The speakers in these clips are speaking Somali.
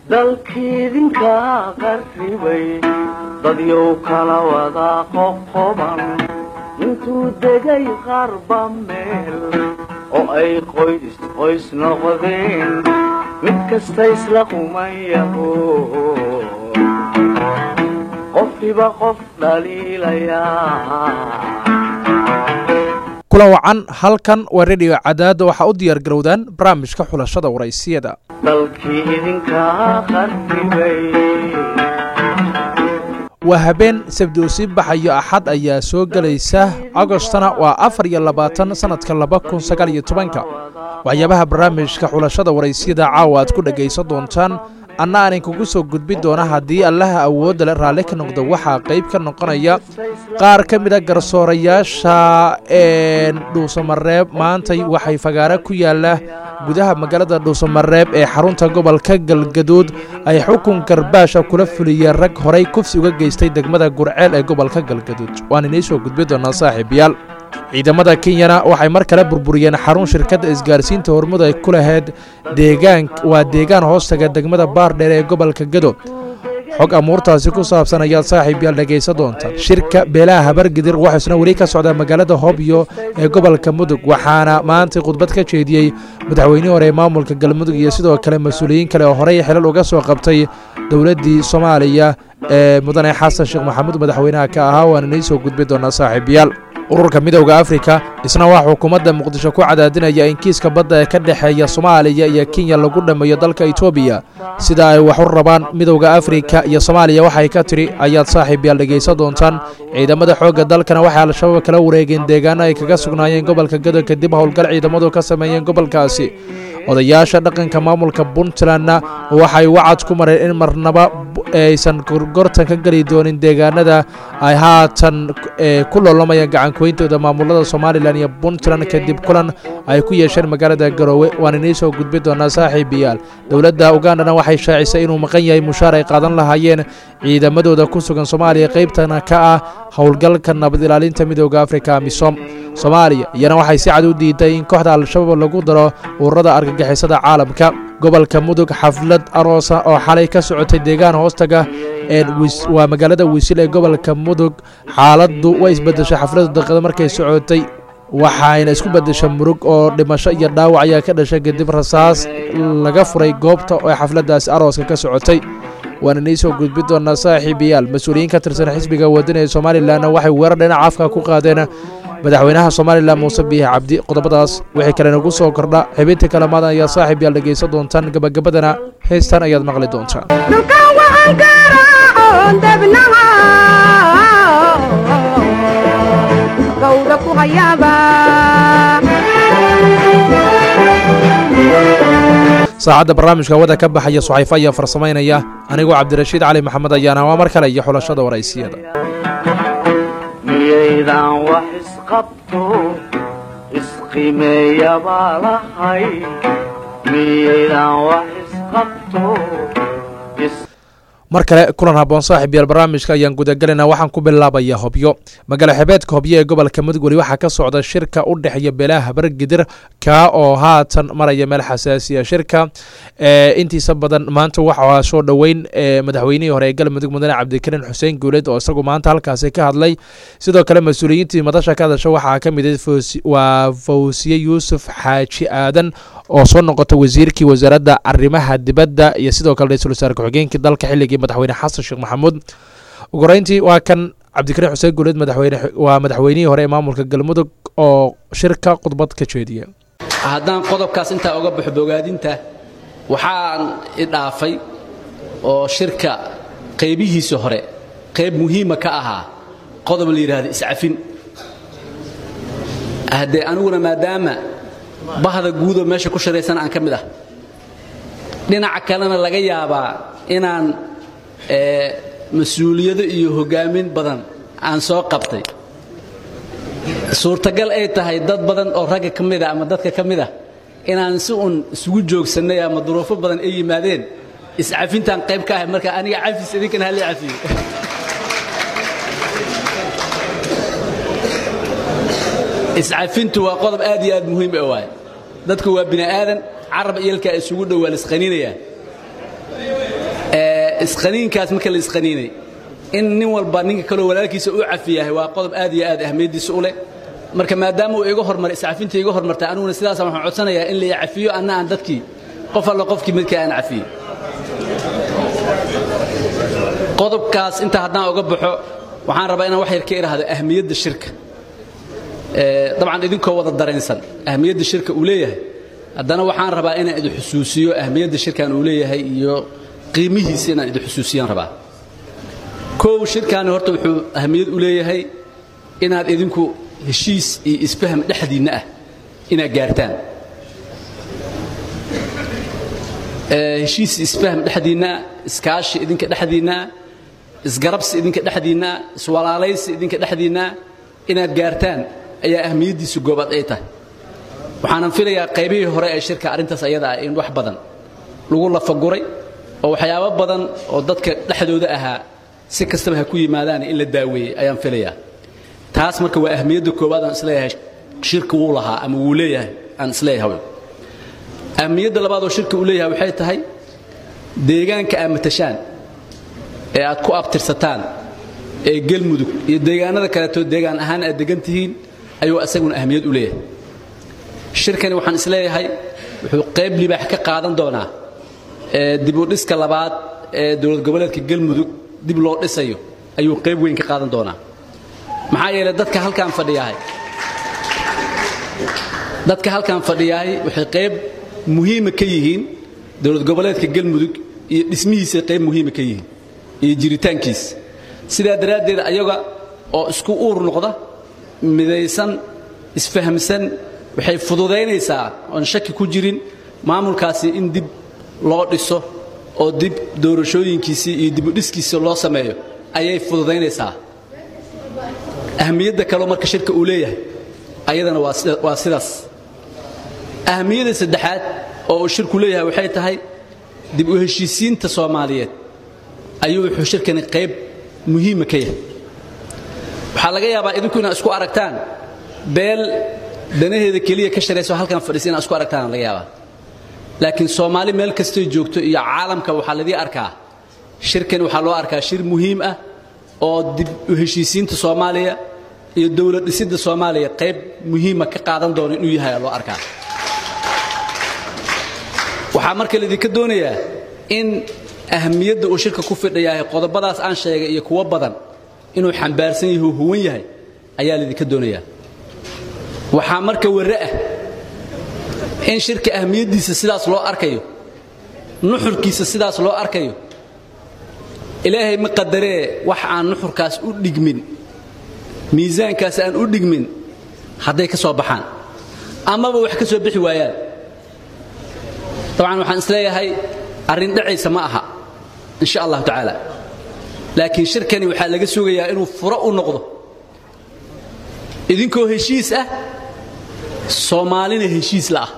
dalkiidinka qarribay dadyow kala wada qoqoban intuu degay qarba meel oo ay qoys qoys noqdeen mid kasta isla qumayaho qofkiba qof dhaliilayaa kula wacan halkan waa rediyo cadaada waxaa u diyaar garowdaan barnaamijka xulashada waraysiyada dalkii idinka qarribay waa habeen sabdi uu sii baxayo axad ayaa soo gelaysa agostana waa afar iyo labaatan sannadka laba kun sagaal iyo tobanka waxyaabaha barnaamijka xulashada waraysiyada caawa aad ku dhegaysan doontaan anna aanin kugu soo gudbi doona haddii allaha awoodda le raalli ka noqdo waxaa qayb ka noqonaya qaar ka mid a garsoorayaasha dhuusamareeb maantay waxay fagaaro ku yaalla gudaha magaalada dhuusamareeb ee xarunta gobolka galgaduud ay xukun garbaasha kula fuliyeen rag horay kufsi uga geystay degmada gurceel ee gobolka galgaduud waan inii soo gudbi doonaa saaxiibayaal ciidamada kenyana waxay mar kale burburiyeen xarun shirkadda isgaarsiinta hormud ay ku lahayd deegaan waa deegaan hoostaga degmada baardheer ee gobolka gado xog amuurtaasi ku saabsan ayaad saaxiib yaal dhegaysan doontaan shirka beelaha habargidir waxaisna weli ka socdaa magaalada hobyo ee gobolka mudug waxaana maantay khudbad ka jeediyey madaxweynihii hore ee maamulka galmudug iyo sidoo kale mas-uuliyiin kale oo horey xilal uga soo qabtay dowladdii soomaaliya ee mudane xasan sheekh maxamuud madaxweynaha ka ahaa waana inii soo gudbi doonaa saaxiibayaal ururka midowda afrika isna waa xukuumadda muqdisho ku cadaadinaya in kiiska badda ee ka dhexeeya soomaaliya iyo kenya lagu dhammeeyo dalka etoobiya sida ay wax u rabaan midowda afrika iyo soomaaliya waxay ka tidhi ayaad saaxiib yaal dhegaysan doontaan ciidamada xoogga dalkana waxay al-shabaab kala wareegeen deegaano ay kaga sugnaayeen gobolka gado kadib howlgal ciidamadu ka sameeyeen gobolkaasi odayaasha dhaqanka maamulka puntlandna waxay wacad ku mareen in marnaba aysan gorgortan ka geli doonin deegaanada ay haatan ku loolamayaan gacankooyintooda maamulada somalilan iyo puntland kadib kulan ay ku yeesheen magaalada garoowe waan inii soo gudbi doonaa saaxiibayaal dowladda ugandana waxay shaacisay inuu maqan yahay mushaar ay qaadan lahaayeen ciidamadooda ku sugan soomaaliya qaybtana ka ah howlgalka nabad ilaalinta midooda afrika amisom soomaaliya iyana waxay si cad u diiday in kooxda al-shabaab lagu daro ururada argagixisada caalamka gobolka mudug xaflad aroosa oo xalay ka socotay deegaan hoostaga waa magaalada wiisil ee gobolka mudug xaaladdu way isbedeshay xafladu daqiiqada markay socotay waxayna isku bedeshay murug oo dhimasho iyo dhaawac ayaa ka dhashay kadib rasaas laga furay goobta oo xafladaasi arooska ka socotay waana inii soo gudbi doonaa saaxiibayaal mas-uuliyiin ka tirsan xisbiga wadani ee somalilanna waxay weerar dhinaca afka ku qaadeen madaxweynaha somalilan muuse biixi cabdi qodobadaas wixii kale nagu soo kordha xibinta kalamaadan ayaa saaxiib yaal dhegaysan doontaan gabagabadana heystan ayaad maqli doontaan saacadda barnaamijka wada ka baxaya suxayfo ayaa farsamaynaya anigoo cabdirashiid cali maxamed ayaana waa mar kale iyo xulashada waraysiyada miyaydaan wax isqabto isqimeeya baa lahay miyaydaan wax isqabto mar kale kulan haboon saaxiib yaal barnaamijka ayaan gudagelaynaa waxaan ku bilaabayaa hobyo magaalo xebeedka hobyo ee gobolka mudug weli waxaa ka socda shirka u dhexeeya beelaha habargidir kaa oo haatan maraya meel xasaasiya shirka intiisa badan maanta waxaa soo dhoweyn madaxweynihii hore ee galmudug mudane cabdikariin xuseen guuleed oo isagu maanta halkaasi ka hadlay sidoo kale mas-uuliyiintii madasha ka hadasha waxaa ka mid waa fawsiye yuusuf xaaji aadan oo soo noqota wasiirkii wasaaradda arrimaha dibadda iyo sidoo kale ra-iisul wasaare ku-xigeenkii dalka xilligii madaxweyne xasan sheekh maxamuud ugu horeyntii waa kan cabdikariin xuseen guuleed madaxweyne waa madaxweynihii hore ee maamulka galmudug oo shirka khudbad ka jeediya haddaan qodobkaas intaa uga baxo bogaadinta waxaan idhaafay oo shirka qaybihiisa hore qayb muhiima ka ahaa qodob la yidhaahdo iscafin haddee aniguna maadaama bahda guudoo meesha ku shiraysan aan ka mid ah dhinaca kalena laga yaabaa inaan mas-uuliyado iyo hogaamin badan aan soo qabtay suurtagal ay tahay dad badan oo ragga ka mida ama dadka ka mid ah inaan si uun isugu joogsannay ama duruufo badan ay yimaadeen iscafintaan qayb ka ahay marka aniga cafis idinkana halii cafiyo iscafintu waa qodob aad iyo aad muhiim u waay dadku waa bini aadan carab iyalkaa isugu dhow waa lisqaninayaan isqaniinkaas marka la isqaniinay in nin walba ninka kaloo walaalkiisa u cafiyahay waa qodob aad iyo aad ahmiyaddiisa u leh marka maadaama uu iga hormaray iscafinta iga hormartay aniguna sidaas waxaan codsanayaa in la cafiyo anna aan dadkii qof alla qofkii midkii aan cafiyey qodobkaas inta haddaan uga baxo waxaan rabaa inaan wax yar ka idhaahdo ahmiyadda shirka dabcan idinkoo wada dareensan ahmiyadda shirka uu leeyahay haddana waxaan rabaa inaan idin xusuusiyo ahmiyadda shirkan uu leeyahay iyo qiimihiisa inaan idin xusuusiyaan rabaa kow shirkaani horta wuxuu ahmiyad u leeyahay inaad idinku heshiis iyo isfaham dhexdiinna ah inaad gaartaan heshiis isfaham dhexdiinna iskaashi idinka dhexdiinna isgarabsi idinka dhexdiinna iswalaalaysi idinka dhexdiinna inaad gaartaan ayaa ahmiyaddiisu goobaad ay tahay waxaanan filayaa qaybihii hore ee shirka arrintaas ayada ah in wax badan lagu lafaguray oo waxyaabo badan oo dadka dhexdooda ahaa si kastaba ha ku yimaadaan in la daaweeyey ayaan filayaa taas marka waa ahmiyadda koowaad aan isleeyahay shirka wuu lahaa ama wuu leeyahay aan isleeyahay ahmiyadda labaad oo shirka uu leeyahay waxay tahay deegaanka aad matashaan ee aad ku abtirsataan ee gelmudug iyo deegaanada kaleeto deegaan ahaan aad degan tihiin ayuu isaguna ahmiyad u leeyahay shirkani waxaan isleeyahay wuxuu qayb libaax ka qaadan doonaa dibudhiska labaad ee dowlad goboleedka gelmudug dib loo dhisayo ayuu qayb weyn ka qaadan doonaa maxaa yeelay dadka halkaan fadhiyahay dadka halkaan fadhiyahay waxay qayb muhiima ka yihiin dowlad goboleedka gelmudug iyo dhismihiisa qayb muhiima ka yihiin iyo jiritaankiisa sidaa daraaddeed ayaga oo isku uur noqda midaysan isfahamsan waxay fududaynaysaa oon shaki ku jirin maamulkaasi in dib loo dhiso oo dib doorashooyinkiisii iyo dibudhiskiisa loo sameeyo ayay fududaynaysaa ahmiyadda kaleo marka shirka uu leeyahay ayadana waa sidaas ahmiyadda saddexaad oo uu shirku leeyahay waxay tahay dib u heshiisiinta soomaaliyeed ayuu wuxuu shirkani qayb muhiima ka yahay waxaa laga yaabaa idinku inaad isku aragtaan beel danaheeda keliya ka sharayso halkan fadhiisa inaad isku aragtaan laga yaabaa laakiin soomaali meel kastay joogto iyo caalamka waxaa ladii arkaa shirkani waxaa loo arkaa shir muhiim ah oo dib u heshiisiinta soomaaliya iyo dowlad dhisidda soomaaliya qayb muhiima ka qaadan doona inuu yahay loo arkaa waxaa marka laydinka doonayaa in ahmiyadda uu shirka ku fidhayahay qodobadaas aan sheegay iyo kuwo badan inuu xambaarsan yahay oo huwan yahay ayaa laydinka doonayaa waxaa marka warre ah in shirka ahmiyaddiisa sidaas loo arkayo nuxurkiisa sidaas loo arkayo ilaahay ma qadaree wax aan nuxurkaas u dhigmin miisaankaas aan u dhigmin hadday ka soo baxaan amaba wax ka soo bixi waayaan dabcan waxaan isleeyahay arrin dhacaysa ma aha in sha allahu tacaala laakiin shirkani waxaa laga sugayaa inuu furo u noqdo idinkoo heshiis ah soomaalina heshiis la'ah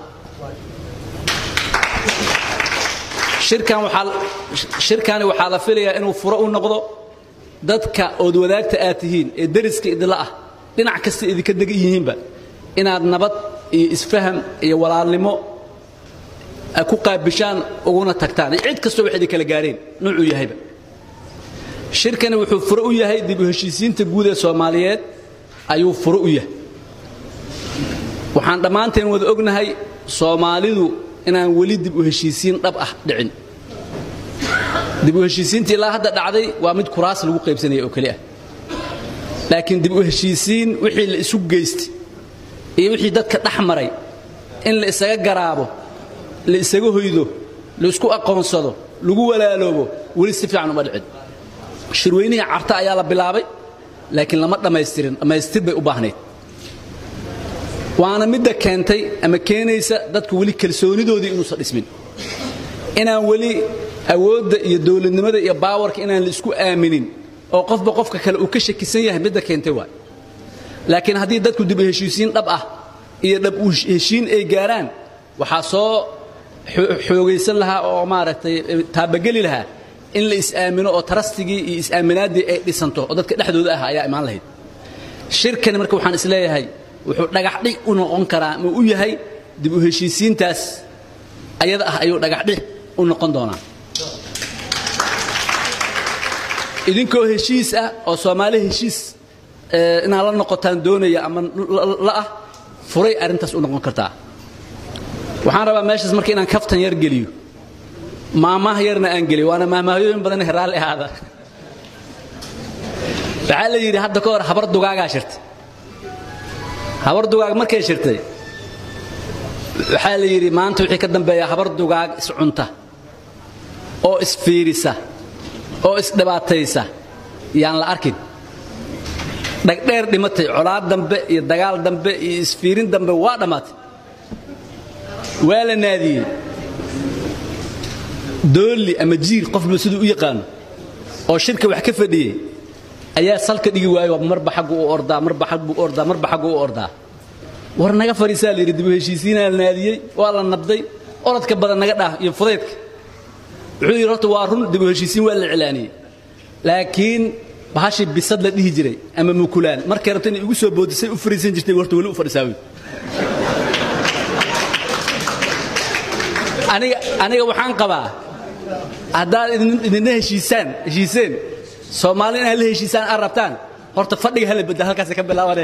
shirkani waxaa la filayaa inuu furo u noqdo dadka ood wadaagta aad tihiin ee dariska idinla ah dhinac kasta idinka degan yihiinba inaad nabad iyo isfaham iyo walaalnimo ku qaabishaan uguna tagtaan cid kastoo wax idinkala gaareen nuucuu yahayba shirkani wuxuu furo u yahay dib u heshiisiinta guud ee soomaaliyeed ayuu furo u yahay waxaan dhammaanteen wada ognahay soomaalidu inaan weli dib u heshiisiin dhab ah dhicin dib u heshiisiintii ilaa hadda dhacday waa mid kuraas lagu qaybsanaya oo keli ah laakiin dib u heshiisiin wixii la isu geystay iyo wixii dadka dhex maray in la isaga garaabo la isaga hoydo la isku aqoonsado lagu walaaloobo weli si fiican uma dhicin shirweynihii carta ayaa la bilaabay laakiin lama dhammaystirin dhammaystir bay u baahnayd waana midda keentay ama keenaysa dadku weli kalsoonidoodii inuusan dhismin inaan weli awoodda iyo dowladnimada iyo baawarka inaan la isku aaminin oo qofba qofka kale uu ka shakisan yahay midda keentay waay laakiin haddii dadku dib u heshiisiin dhab ah iyo dhab u heshiin ay gaaraan waxaa soo xoogaysan lahaa oo maaragtay taabageli lahaa in la is-aamino oo tarastigii iyo is-aaminaaddii ay dhisanto oo dadka dhexdooda ah ayaa imaan lahayd shirkani marka waxaan isleeyahay wuxuu dhagaxdhig u noqon karaa ma u yahay dib u heshiisiintaas ayada ah ayuu dhagaxdhig u noqon doonaa idinkoo heshiis ah oo soomaali heshiis inaad la noqotaan doonaya ama la ah furay arrintaas u noqon kartaa waxaan rabaa meeshaas marka inaan kaftan yar geliyo maamaha yarna aan geliyo waana maamahayooyin badan raalli ahaada waxaa la yidhi hadda ka hor habar dugaagaa shirtay habar dugaag markay shirtay waxaa la yidhi maanta wixii ka dambeeya habar dugaag iscunta oo isfiirisa oo isdhibaataysa yaan la arkin dhagdheer dhimatay colaad dambe iyo dagaal dambe iyo isfiirin dambe waa dhammaatay waa la naadiyey doolli ama jiir qofba siduu u yaqaano oo shirka wax ka fadhiyey ayaa salka dhigi waayo marba xaggu u ordaa marba xaggu u ordaa marba xaggu u ordaa war naga fadhiisaa la yidhi dibu heshiisiinaa la naadiyey waa la nabday orodka badan naga dhaah iyo fudaydka wuxuu yidhi horta waa run dibu heshiisiin waa la iclaaniyey laakiin bahashii bisad la dhihi jiray ama mukulaan markay rabta inay igu soo boodisay u fariisan jirtay horta weli u fadhisaa wey aniga aniga waxaan qabaa haddaad idinna heshiisaan heshiiseen soomaali inaad la heshiisaan aad rabtaan horta fadhiga hala bedel halkaasa ka bilaabanee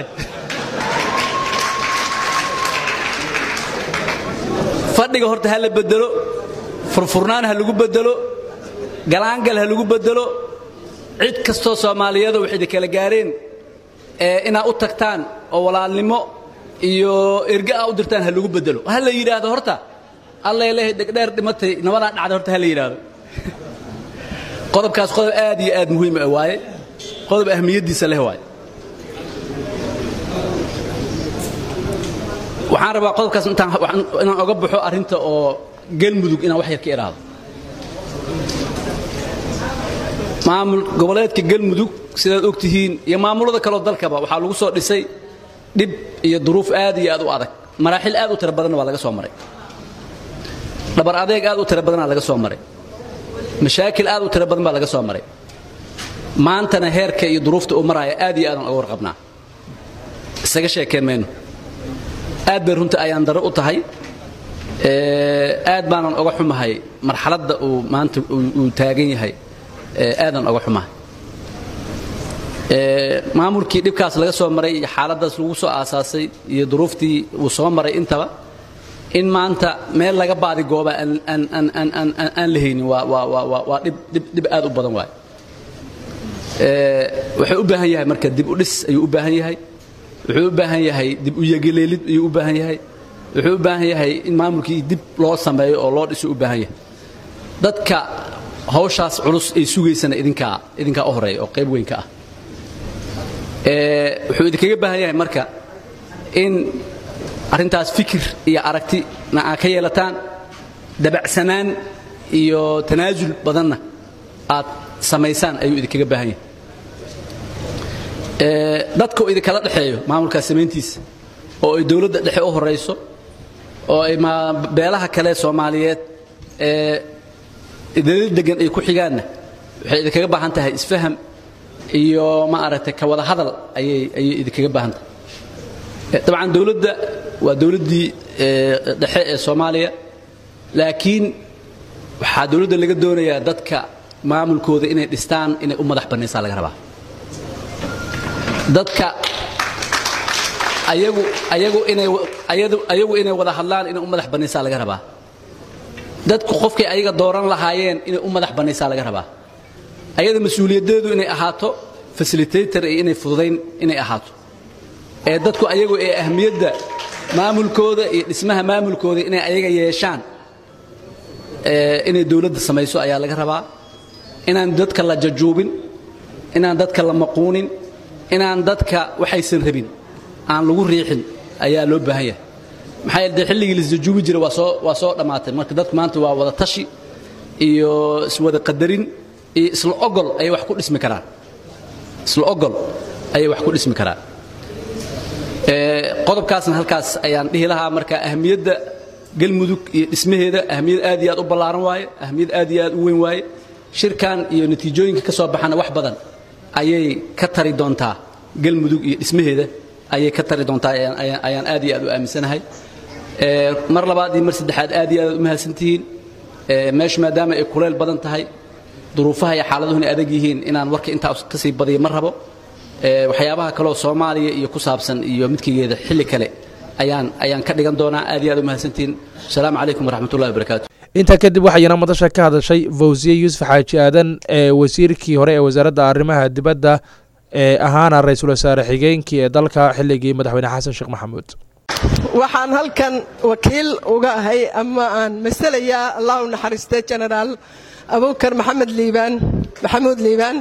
fadhiga horta ha la bedelo furfurnaan ha lagu bedelo galaangal ha lagu bedelo cid kastoo soomaaliyeedo waxay idin kala gaareen inaad u tagtaan oo walaalnimo iyo erge aa u dirtaan ha lagu bedelo ha la yidhaahdo horta allay leehay dhegdheer dhimatay nabadaa dhacday horta ha la yidhaahdo qodobkaas qodob aad iyo aad muhiim ah waaye qodob ahmiyaddiisa leh waaye waxaan rabaa qodobkaas intaan inaan oga baxo arrinta oo galmudug inaan wax yar ka idhaahdo maamul goboleedka galmudug sidaad og tihiin iyo maamulada kaleo dalkaba waxaa lagu soo dhisay dhib iyo duruuf aad iyo aad u adag maraaxil aad u tiro badanna waa laga soo maray dhabar adeeg aad u tiro badanaa laga soo maray mashaakil aad u tiro badan baa laga soo maray maantana heerka iyo duruufta uu maraya aad iyo aadaan oga warqabnaa isaga sheekeen mayno aad bay runta ayaan daro u tahay aad baanan oga xumahay marxaladda uu maanta uu taagan yahay aadan oga xumahay maamulkii dhibkaas laga soo maray iyo xaaladdaas lagu soo aasaasay iyo duruuftii uu soo maray intaba in maanta meel laga baadi gooba aan la haynin waa dhib aad u badan waay wuxuu u baahan yahay marka dib u dhis ayuu u baahan yahay wuxuu u baahan yahay dib u yegeleelid ayuu u baahan yahay wuxuu u baahan yahay in maamulkii dib loo sameeyo oo loo dhiso u baahan yahay dadka hawshaas culus ay sugaysana idinkaa idinkaa u horeeya oo qayb weyn ka ah wuxuu idinkaga baahan yahay marka in arrintaas fikir iyo aragtina aad ka yeelataan dabacsanaan iyo tanaasul badanna aad samaysaan ayuu idinkaga baahan yahay dadka uu idinkala dhexeeyo maamulkaas samayntiisa oo ay dowladda dhexe u horayso oo ay beelaha kale soomaaliyeed ee idinla degan ay ku xigaanna waxay idinkaga baahan tahay isfaham iyo ma aragtay ka wada hadal ayay ayay idinkaga baahan tahay dabcan dowladda waa dowladdii dhexe ee soomaaliya laakiin waxaa dowladda laga doonayaa dadka maamulkooda inay dhistaan inay u madax bannaysaa laga rabaa dadka ayagu ayagu inay ayagu inay wada hadlaan inay u madax bannaysaa laga rabaa dadku qofkay ayaga dooran lahaayeen inay u madax bannaysaa laga rabaa ayada mas-uuliyaddeedu inay ahaato fasilitator iyo inay fududayn inay ahaato ee dadku ayagu ee ahmiyadda maamulkooda iyo dhismaha maamulkooda inay ayaga yeeshaan inay dowladda samayso ayaa laga rabaa inaan dadka la jajuubin inaan dadka la maquunin inaan dadka waxaysan rabin aan lagu riixin ayaa loo baahan yahay maxaa yeele dee xilligii laisjajuubi jiray waa soo waa soo dhammaatay marka dadku maanta waa wada tashi iyo iswada qadarin iyo isla ogol ayay wax ku dhismi karaan isla ogol ayay wax ku dhismi karaan qodobkaasna halkaas ayaan dhihi lahaa marka ahmiyadda galmudug iyo dhismaheeda ahmiyad aad iyo aad u ballaaran waaye ahmiyad aad iyo aad u weyn waaye shirkan iyo natiijooyinka ka soo baxana wax badan ayay ka tari doontaa galmudug iyo dhismaheeda ayay ka tari doontaa ayaan aad iyo aad u aaminsanahay mar labaad iyo mar saddexaad aad iyo aad u mahadsantihiin meeshu maadaama ay kuleyl badan tahay duruufaha iyo xaaladuhu inay adag yihiin inaan warka intaa ka sii badiyo ma rabo Ee, waxyaabaha kaleoo soomaaliya iyo ku saabsan iyo midkigeeda xilli kale ayaan ayaan ka dhigan doonaa aad iyo aad u mahadsantihiin asalaamu calaykum waraxmatullahi wabarakaatu intaa kadib waxayna madasha ka hadashay fawsiye yuusuf xaaji aadan ee wasiirkii hore ee wasaaradda arrimaha dibadda ee ahaana ra-iisul wasaare xigeenkii ee dalka xilligii madaxweyne xasan sheekh maxamuud waxaan halkan wakiil uga ahay ama aan masalayaa allah u naxariistay genaraal abubakar maxamed liibaan maxamuud liibaan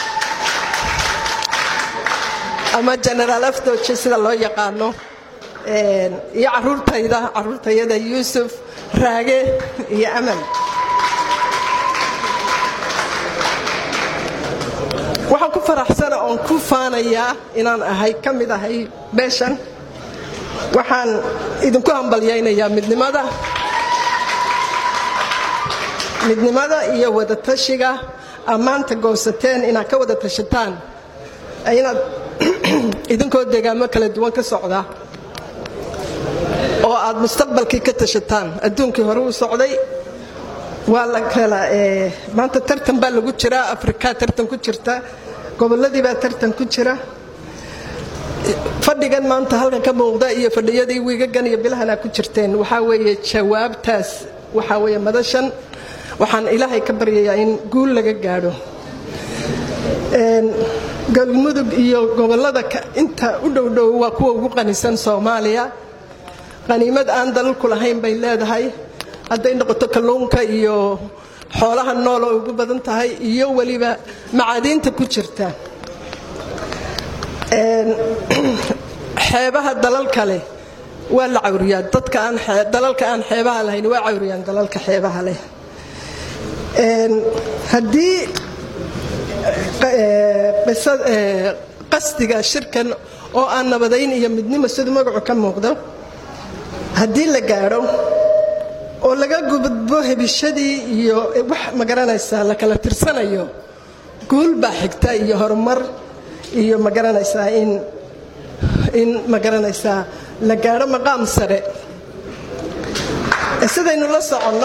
ama genaraal afdooje sida loo yaqaano Een, iyo caruurtayda caruurtayada yuusuf raage iyo amal waxaan ku faraxsana oon ku faanayaa inaan ahay ka mid ahay beeshan waxaan idinku hambalyaynayaa midnimada midnimada iyo wadatashiga ammaanta goosateen inaad ka wada tashataan inaad idinkoo deegaamo kala duwan ka socda oo aad mustaqbalkii ka tashataan adduunkii hore u socday waa la kala ee, maanta tartan baa lagu jiraa afrikaa tartan ku jirta gobolladii baa tartan ku jira fadhigan maanta halkan ka muuqda iyo fadhiyadii wiigagan iyo bilahana ku jirteen waxaa weeye jawaabtaas waxaa weeye madashan waxaan ilaahay ka baryayaa in guul laga gaadho Een, galmudug iyo gobollada ka- inta u dhowdhow waa kuwa ugu qanisan soomaaliya qaniimad aan dalalku lahayn bay leedahay hadday noqoto kalluunka iyo xoolaha nool oo ugu badan tahay iyo weliba macaadiinta ku jirta Een, xeebaha dalal kale waa la cawriyaa dadka aan xee- dalalka aan xeebaha lahayn waa cawriyaan dalalka xeebaha leh Een, haddii eh, qisa- eh, qasdiga shirkan oo aan nabadayn iyo midnimo siduu magacu ka muuqdo haddii la gaadho oo laga gudbo hebishadii iyo wax magaranaysaa la kala tirsanayo guul baa xigta iyo horumar iyo magaranaysaa in in magaranaysaa la gaadho maqaam sare sidaynu la soconno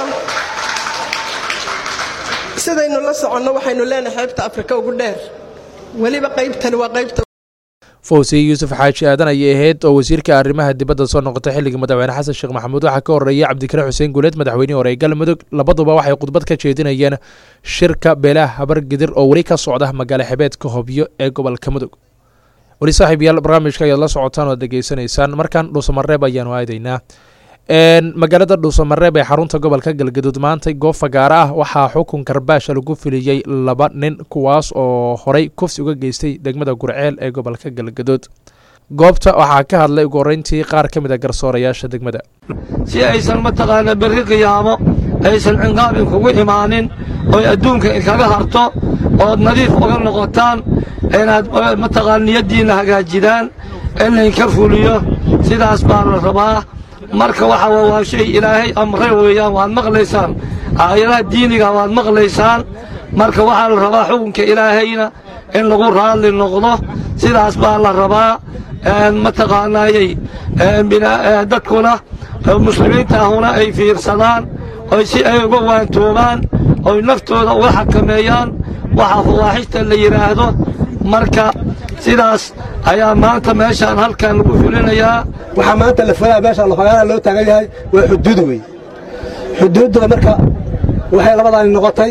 sidaynu la soconno waxaynu leenahay xeebta afrika ugu dheer weliba qaybtani waa qaybta fawsiye yuusuf xaaji aadan ayay ahayd oo wasiirka arrimaha dibadda soo noqotay xilligii madaxweyne xasan sheekh maxamuud waxaa ka horreeyay cabdikare xuseen guuleed madaxweynihii hore ee galmudug labaduba waxay khudbad ka jeedinayeen shirka beelaha habargidir oo weli ka socda magaalo xebeedka hobyo ee gobolka mudug weli saaxiib yaal barnaamijka ayaad la socotaan oo aad degeysanaysaan markan dhuusamareeb ayaanu aadaynaa Een, magaalada dhuusamareeb ee xarunta gobolka galgaduud maanta goob fagaara ah waxaa xukun karbaasha lagu filiyey laba nin kuwaas oo horey kufsi uga geystay degmada gurceel ee gobolka galgaduud goobta waxaa ka hadlay ugu horreyntii qaar ka mid a garsoorayaasha degmada si aysan mataqaana berri qiyaamo aysan cinqaabin kugu imaanin oy adduunka inkaga harto ood nadiif uga noqotaan inaad eh, mataqaana niyaddiinna hagaajidaan in laynka fuliyo sidaas baa la rabaa marka waxa waa waa shay ilaahay amre weeyaan waad maqlaysaan aayadaha diiniga waad maqlaysaan marka waxaa la rabaa xukunka ilaahayna in lagu raadli noqdo sidaas baa la rabaa een, mataqaanaayey een, bina- ee, dadkuna ee, muslimiinta ahuna ay fiirsadaan oy si ay uga waantoobaan oy naftooda uga xakameeyaan waxa fawaaxishta la yidhaahdo marka sidaas ayaa maanta meeshaan halkan lagu fulinayaa waxaa maanta la fulaya meesha lafagaana loo taagan yahay waa xuduud wey xuduudda marka waxay labadaani noqotay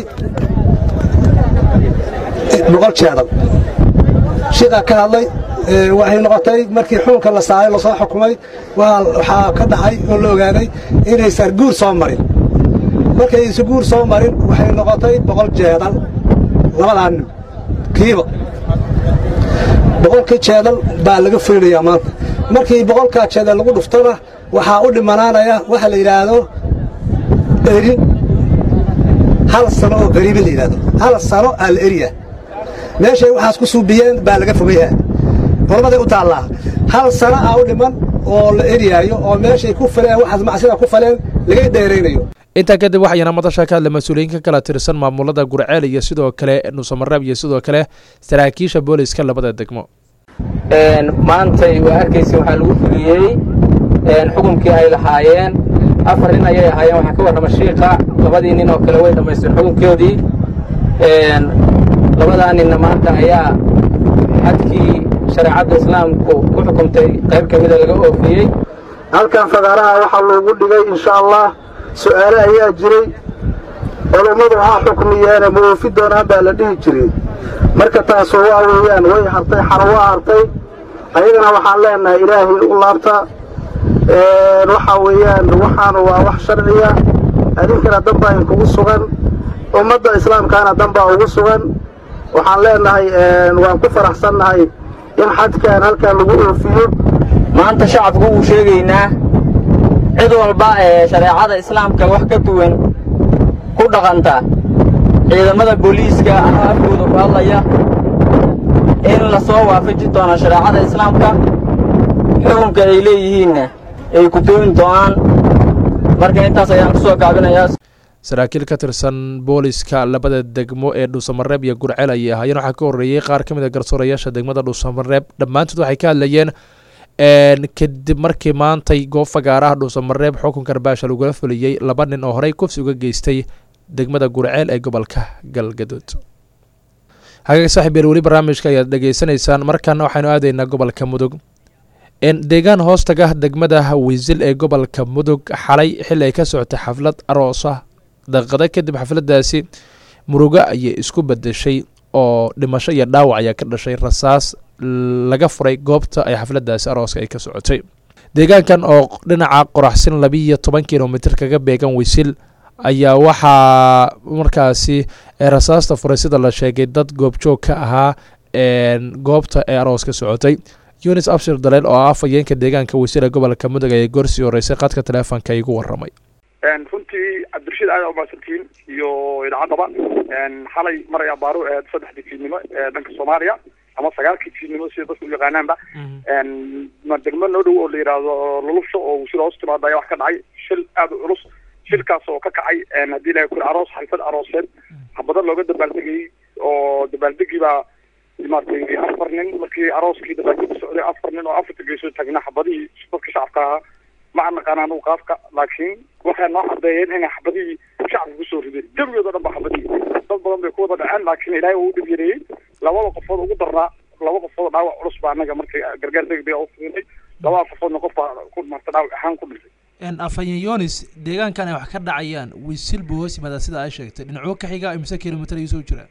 boqol jeedal shiqaa ka hadlay ee, waxay noqotay markii xukunka la saaray lasoo xukumay waa waxaa ka dhacay oo la ogaaday inaysan guur soo marin markay aysan guur soo marin waxay noqotay boqol jeedal labadaa nin kiiba boqolkii jeedal baa laga fulinayaa maanta markii boqolkaa jeedal lagu dhuftona waxaa u dhimanaanaya waxa la yidhaahdo erin hal sano oo qariibi la yidhaahdo hal sano aa la eriya meeshay waxaas ku suubiyeen baa laga fogayaa hormaday u taallaa hal sano aa u dhiman oo la eriyaayo oo meeshay ku faleen waxaas macsida ku faleen laga dheeraynayo intaa kadib waxayna madasha ka hadlay mas-uuliyiin ka kala tirsan maamulada gurceel iyo sidoo kale nuusamareeb iyo sidoo kale saraakiisha booliska labada degmo maantay waa arkaysa waxaa lagu fuliyey xukunkii ay lahaayeen afar nin ayay ahaayeen waxaa ka warrama shiiqa labadii nin oo kale way dhammaysteen xukunkoodii labadaa ninna maanta ayaa xadkii shareecadda islaamku ku xukumtay qayb ka mida laga oofiyey halkan fagaaraha waxaa loogu dhigay insha allah su'aale ayaa jiray culummadu ha xukmiyeene ma oofi doonaan baa la dhihi jiray marka taasu waa weeyaan way hartay xaro waa hartay ayagana waxaan leenahay ilaahay u laabta waxaa weeyaan waxaanu waa wax sharciya adinkana danbaa inkugu sugan ummadda islaamkaana danbaa ugu sugan waxaan leenahay waan ku faraxsannahay in xadkan halkan lagu oofiyo maanta shacabku wuu sheegaynaa cid walba ee shareecada islaamka wax ka duwan ku dhaqanta ciidamada booliiska ama afkooda ku hadlaya in la soo waafaji doono shareecada islaamka xukunka ay leeyihiinna ay ku dooni doonaan marka intaas ayaan ku soo gaabinayaa saraakiil ka tirsan booliska labada degmo ee dhuusamareeb iyo gurceel ayay ahaayeen waxaa ka horreeyey qaar ka mid a garsoorayaasha degmada dhuusamareeb dhammaantood waxay ka hadlayeen kadib markii maantay goob fagaaraha dhuusamareeb xukunka arbaasha lagula fuliyey laba nin oo horey kufsi uga geystay degmada gurceel ee gobolka galgaduud hagaag saaxiib yeel weli barnaamijka ayaad dhegeysanaysaan markaana waxaynu aadaynaa gobolka mudug deegaan hoostaga degmada wiisil ee gobolka mudug xalay xilli ay ka socotay xaflad aroosa daqiiqada kadib xafladdaasi murugo ayay isku bedeshay oo dhimasho iyo dhaawac ayaa ka dhashay rasaas laga furay goobta ay xafladdaasi arooska ay ka socotay deegaankan oo dhinaca qoraxsin labiiyo toban kilomitr kaga beegan wisil ayaa waxaa markaasi rasaasta furay sida la sheegay dad goobjoog ka ahaa goobta ee aroos ka socotay yunis abshir daleel oo ah afhayeenka deegaanka wasiira gobolka mudug ayay goorsii horeysay qadka teleefonka igu waramay runtii cabdirashiid aada umahadsantihiin iyo idaacadaba xalay maray abaaru ahayd saddexdii fiidnimo ee dhanka soomaaliya ama sagaalkii fiidnimo sida dadku u yaqaanaanba degmo noo dhow oo la yidhaahdo lulusho oo wasiir hoos timaada ayaa wax ka dhacay shil aada u culus shilkaas oo ka kacay haddii ilahay kuri aroos xalfad arooseed habada looga dabaaldegayay oo dabaaldegii baa maaragtay afar nin markii arooskii dabaaldegi socday afar nin oo afarta geesoo taagna xabadihii dadka shacabka ahaa ma naqaan anugu qaafka laakiin waxay noo cadeeyeen inay xabadihii shacabka kusoo rideen jawigood o dhan ba xabadihii dad badan bay ku wada dhaceen laakiin ilaahay uu dhib yareeyey labada qofood ugu darnaa laba qofood dhaawac culus baa anaga markay gargaar degdega u furinay labada qofoodna qof baa ku marta dhaawac ahaan ku dhintay afhayeen yonis deegaankan ay wax ka dhacayaan wisil buu hoos yimaadaa sida ay sheegtay dhinacwo ka xiga imise kilomitr ayuu soo jiraa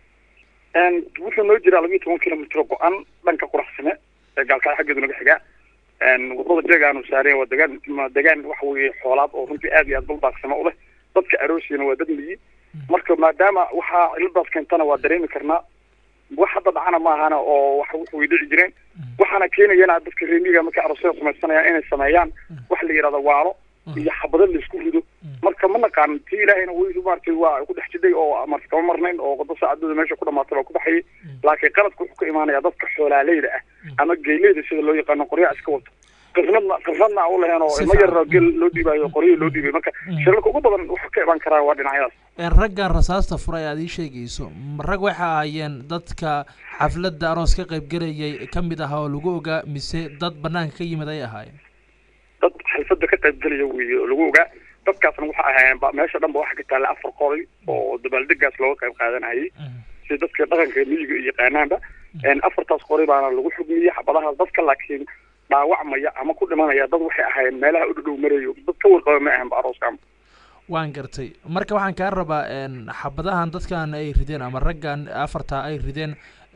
wuxuu noo jiraa labiiyo toban kilomitr go-an dhanka quraxsane ee gaalkacyo xaggeedu naga xigaa wadada jeegaanu saareen waa degaan degaan waxa weeye xoolaad oo runtii aad iyo aad duldaaqsamo u leh dadka aroosiyana waa dad miyi marka maadaama waxaa ciladaas keentana waa dareemi karnaa wax hadda dhacana ma ahana oo wax wuxu way dhici jireen waxaana keenayana dadka reemiga markay aroosyada samaysanayaan inay sameeyaan waxa la yidhahda waalo iyo xabado laisku rido marka ma naqaan tii ilaahayna w maratay waa ku dhex jiday oo marta kama marnayn oo wado saacadooda meesha ku dhamaatay baa ku baxayay laakiin qaladka wuxuu ka imaanaya dadka xoolaaleyda ah ama geeleyda sida loo yaqaano qoryaha iska wato qirnadna qirnadna u lahayn oo ilmo yar gel loo dhiibayo qoryihi loo dhiibay marka shirarka ugu badan wuxuu ka imaan karaa waa dhinacyadaas raggan rasaasta furay aad ii sheegayso rag waxay ahaayeen dadka xafladda aroos ka qaybgelayay ka mid ahaa oo lagu ogaa mise dad banaanka ka yimid ay ahaayeen dad xalfada ka qaybgelaya wey oo lagu ogaa dadkaasna waxa ahaayeen ba meesha dhan ba waxa ka taalla afar qoray oo dabaaldegaas looga qayb qaadanayay sida dadka dhaqanka miyiga iyo yaqaanaanba afartaas qoray baana lagu xugmiyey xabadahaas dadka laakiin dhaawacmaya ama ku dhimanaya dad waxay ahaayeen meelaha u dhadhow marayo dad ka warqaba ma ahan ba arooskan waan gartay marka waxaan kaa rabaa xabadahan dadkan ay rideen ama raggan afartaa ay rideen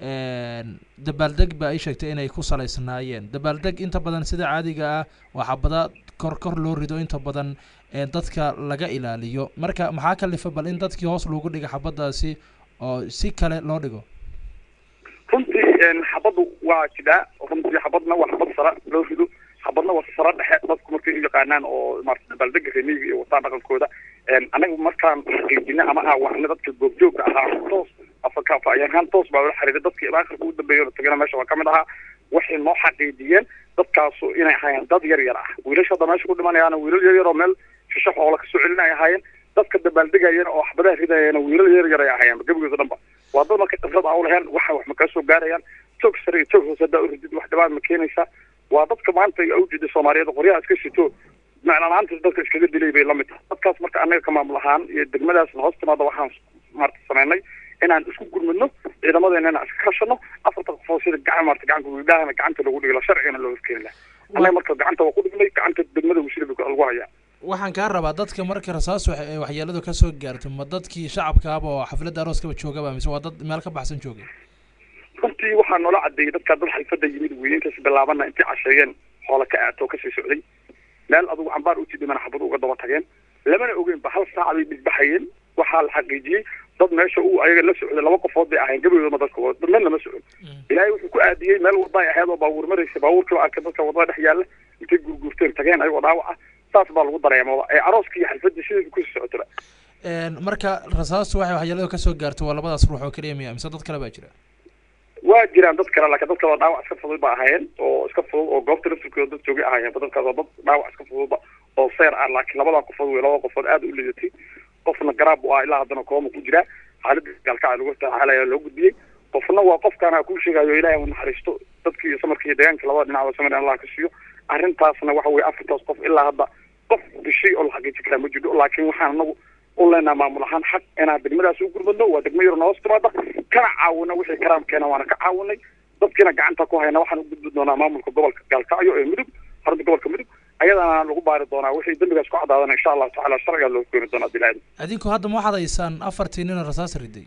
dabaaldeg ba ay sheegtay inay ku salaysnaayeen dabaaldeg inta badan sida caadiga ah waa xabada kor kor loo rido inta badan dadka laga ilaaliyo marka maxaa kalifa bal in dadkii hoos loogu dhiga xabadaasi oo si kale loo dhigo runtii xabaddu waa jidaa runtii xabadna waa xabad sara loo rido xabadna waa sara dhexe dadku markay u yaqaanaan oo maarata dabaaldega remiga iyo wataan dhaqankooda anaga markaan xaqiijina ama aawacna dadka goobjoogka ahaa toos afakafa ayahaan toos baa ula xiriiray dadkii aakhirka ugu dambeeya oo tagana meesha waa kamid ahaa waxay noo xaqiijiyeen dadkaasu inay ahaayeen dad yar yar ah wiilasha hadda meesha ku dhimanayaana wiilal yar yar oo meel shisho xoola kasoo celinay ahaayeen dadka dabaaldegayana oo waxbadaha ridayana wiilal yar yar ay ahaayeen gebigooda dhanba waa dad marka khibrad a ulaheen waxa wax ma kaa soo gaarayaan toog sare iyo toog hoose haddaa uridid wax dhibaat ma keenaysa waa dadka maanta awjida soomaaliyeed qoryaha iska sito macnalaantas dadka iskaga dilay bay lamid tahay dadkaas marka anaga ka maamul ahaan iyo degmadaasna hoos timaada waxaan maarata sameynay inaan isku gurmadno ciidamadeena inaan iska kashano afarta qofood sida gacan maarta gacanka wiidhahana gacanta lagu dhigla sharcigana loo horkeeni laha annaga marka gacanta waa ku dhignay gacanta degmada wasiila lagu hayaa waxaan kaa rabaa dadka marka rasaas wax- ee waxyeeladu ka soo gaarto ma dadkii shacabkaaba oo xafladda arooskaba joogaba mise waa dad meel ka baxsan joogay runtii waxaa noola cadeeyey dadkaa dad xalfada yimid weeye intaas bilaabana intay casheeyeen hoola ka aato kasii socday meel adugu cambaar uti dhimana xabad uga daba tageen lamana ogeyn ba hal saac bay dhigbaxayeen waxaa la xaqiijiyey dad meesha uu ayaga la socday laba qofood bay ahayn gabadoodama dadka dad meel lama socon ilaahay wuxuu ku aadiyey meel wada ay ahayd oo baabuur maraysa baabuurkii baa arkay dadka wadada dhex yaalla intay gurgurteen tageen ayagoo dhaawac ah saas baa lagu dareemaba ee arooskii iyo xalfadii sideedu kusii socotaba Een, marka rasaastu waxay waxyeeladu ka soo gaarto waa labadaas ruux oo keliya miya mise dad kale baa jira waa jiraan dad kale laakiin dadka waa dhaawac iska fudud ba ahaayeen oo iska fudud oo goobta laftirkooda dad joogay ahaayeen ba dadkaas waa dad dhaawac iska fududba oo seer ah laakiin labadaa qofood wey labada qofood aad u lidatay qofna garaab u ah ilaa haddana kooma ku jiraa xaaladda gaalkaca lagu taxaalaya loo gudbiyey qofna waa qofkaana kuu sheegayo ilaahay u naxariisto dadkii iyo samarkii iyo deegaanka labada dhinac oo samir allah ka siiyo arrintaasna waxa weye afartaas qof ilaa hadda qof dishay oo la xaqiijin karaa ma jirto laakiin waxaan anagu u leenaha maamul ahaan xaq inaan degmadaas u gurmadno waa degmo yaro noos timaada kana caawina wixii karaamkeena waana ka caawinay dadkiina gacanta ku hayna waxaan u gudbi doonaa maamulka gobolka gaalkacyo ee mudug xarunta gobolka mudug ayadana lagu baari doonaa wixii dembigaas ku cadaadana insha allahu tacaala sharcigaa loo keeni doonaa bilaadi adinku hadda ma waxaad haysaan afartii nin oo rasaas riday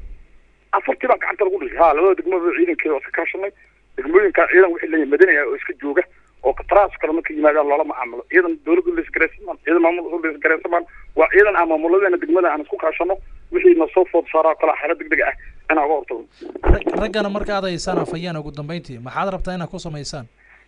afartii baa gacanta lagu dhisay ha labada degmada ciidankeeda waa iska kaashanay degmooyinka ciidan wixii leeyahay madani ah oo iska jooga oo qataraas kale marka yimaadaan loola macaamilo ciidan dowladda la isgaraysamaan ciidan maamul la isgaraysamaan waa ciidan aan maamuladeena degmada aan isku kaashano wixii na soo food saaraa kala xaalad degdeg ah inaan uga hortagno Rag- raggana marka aad haysaan afayaan ugu dambeyntii maxaad rabtaa inaad ku samaysaan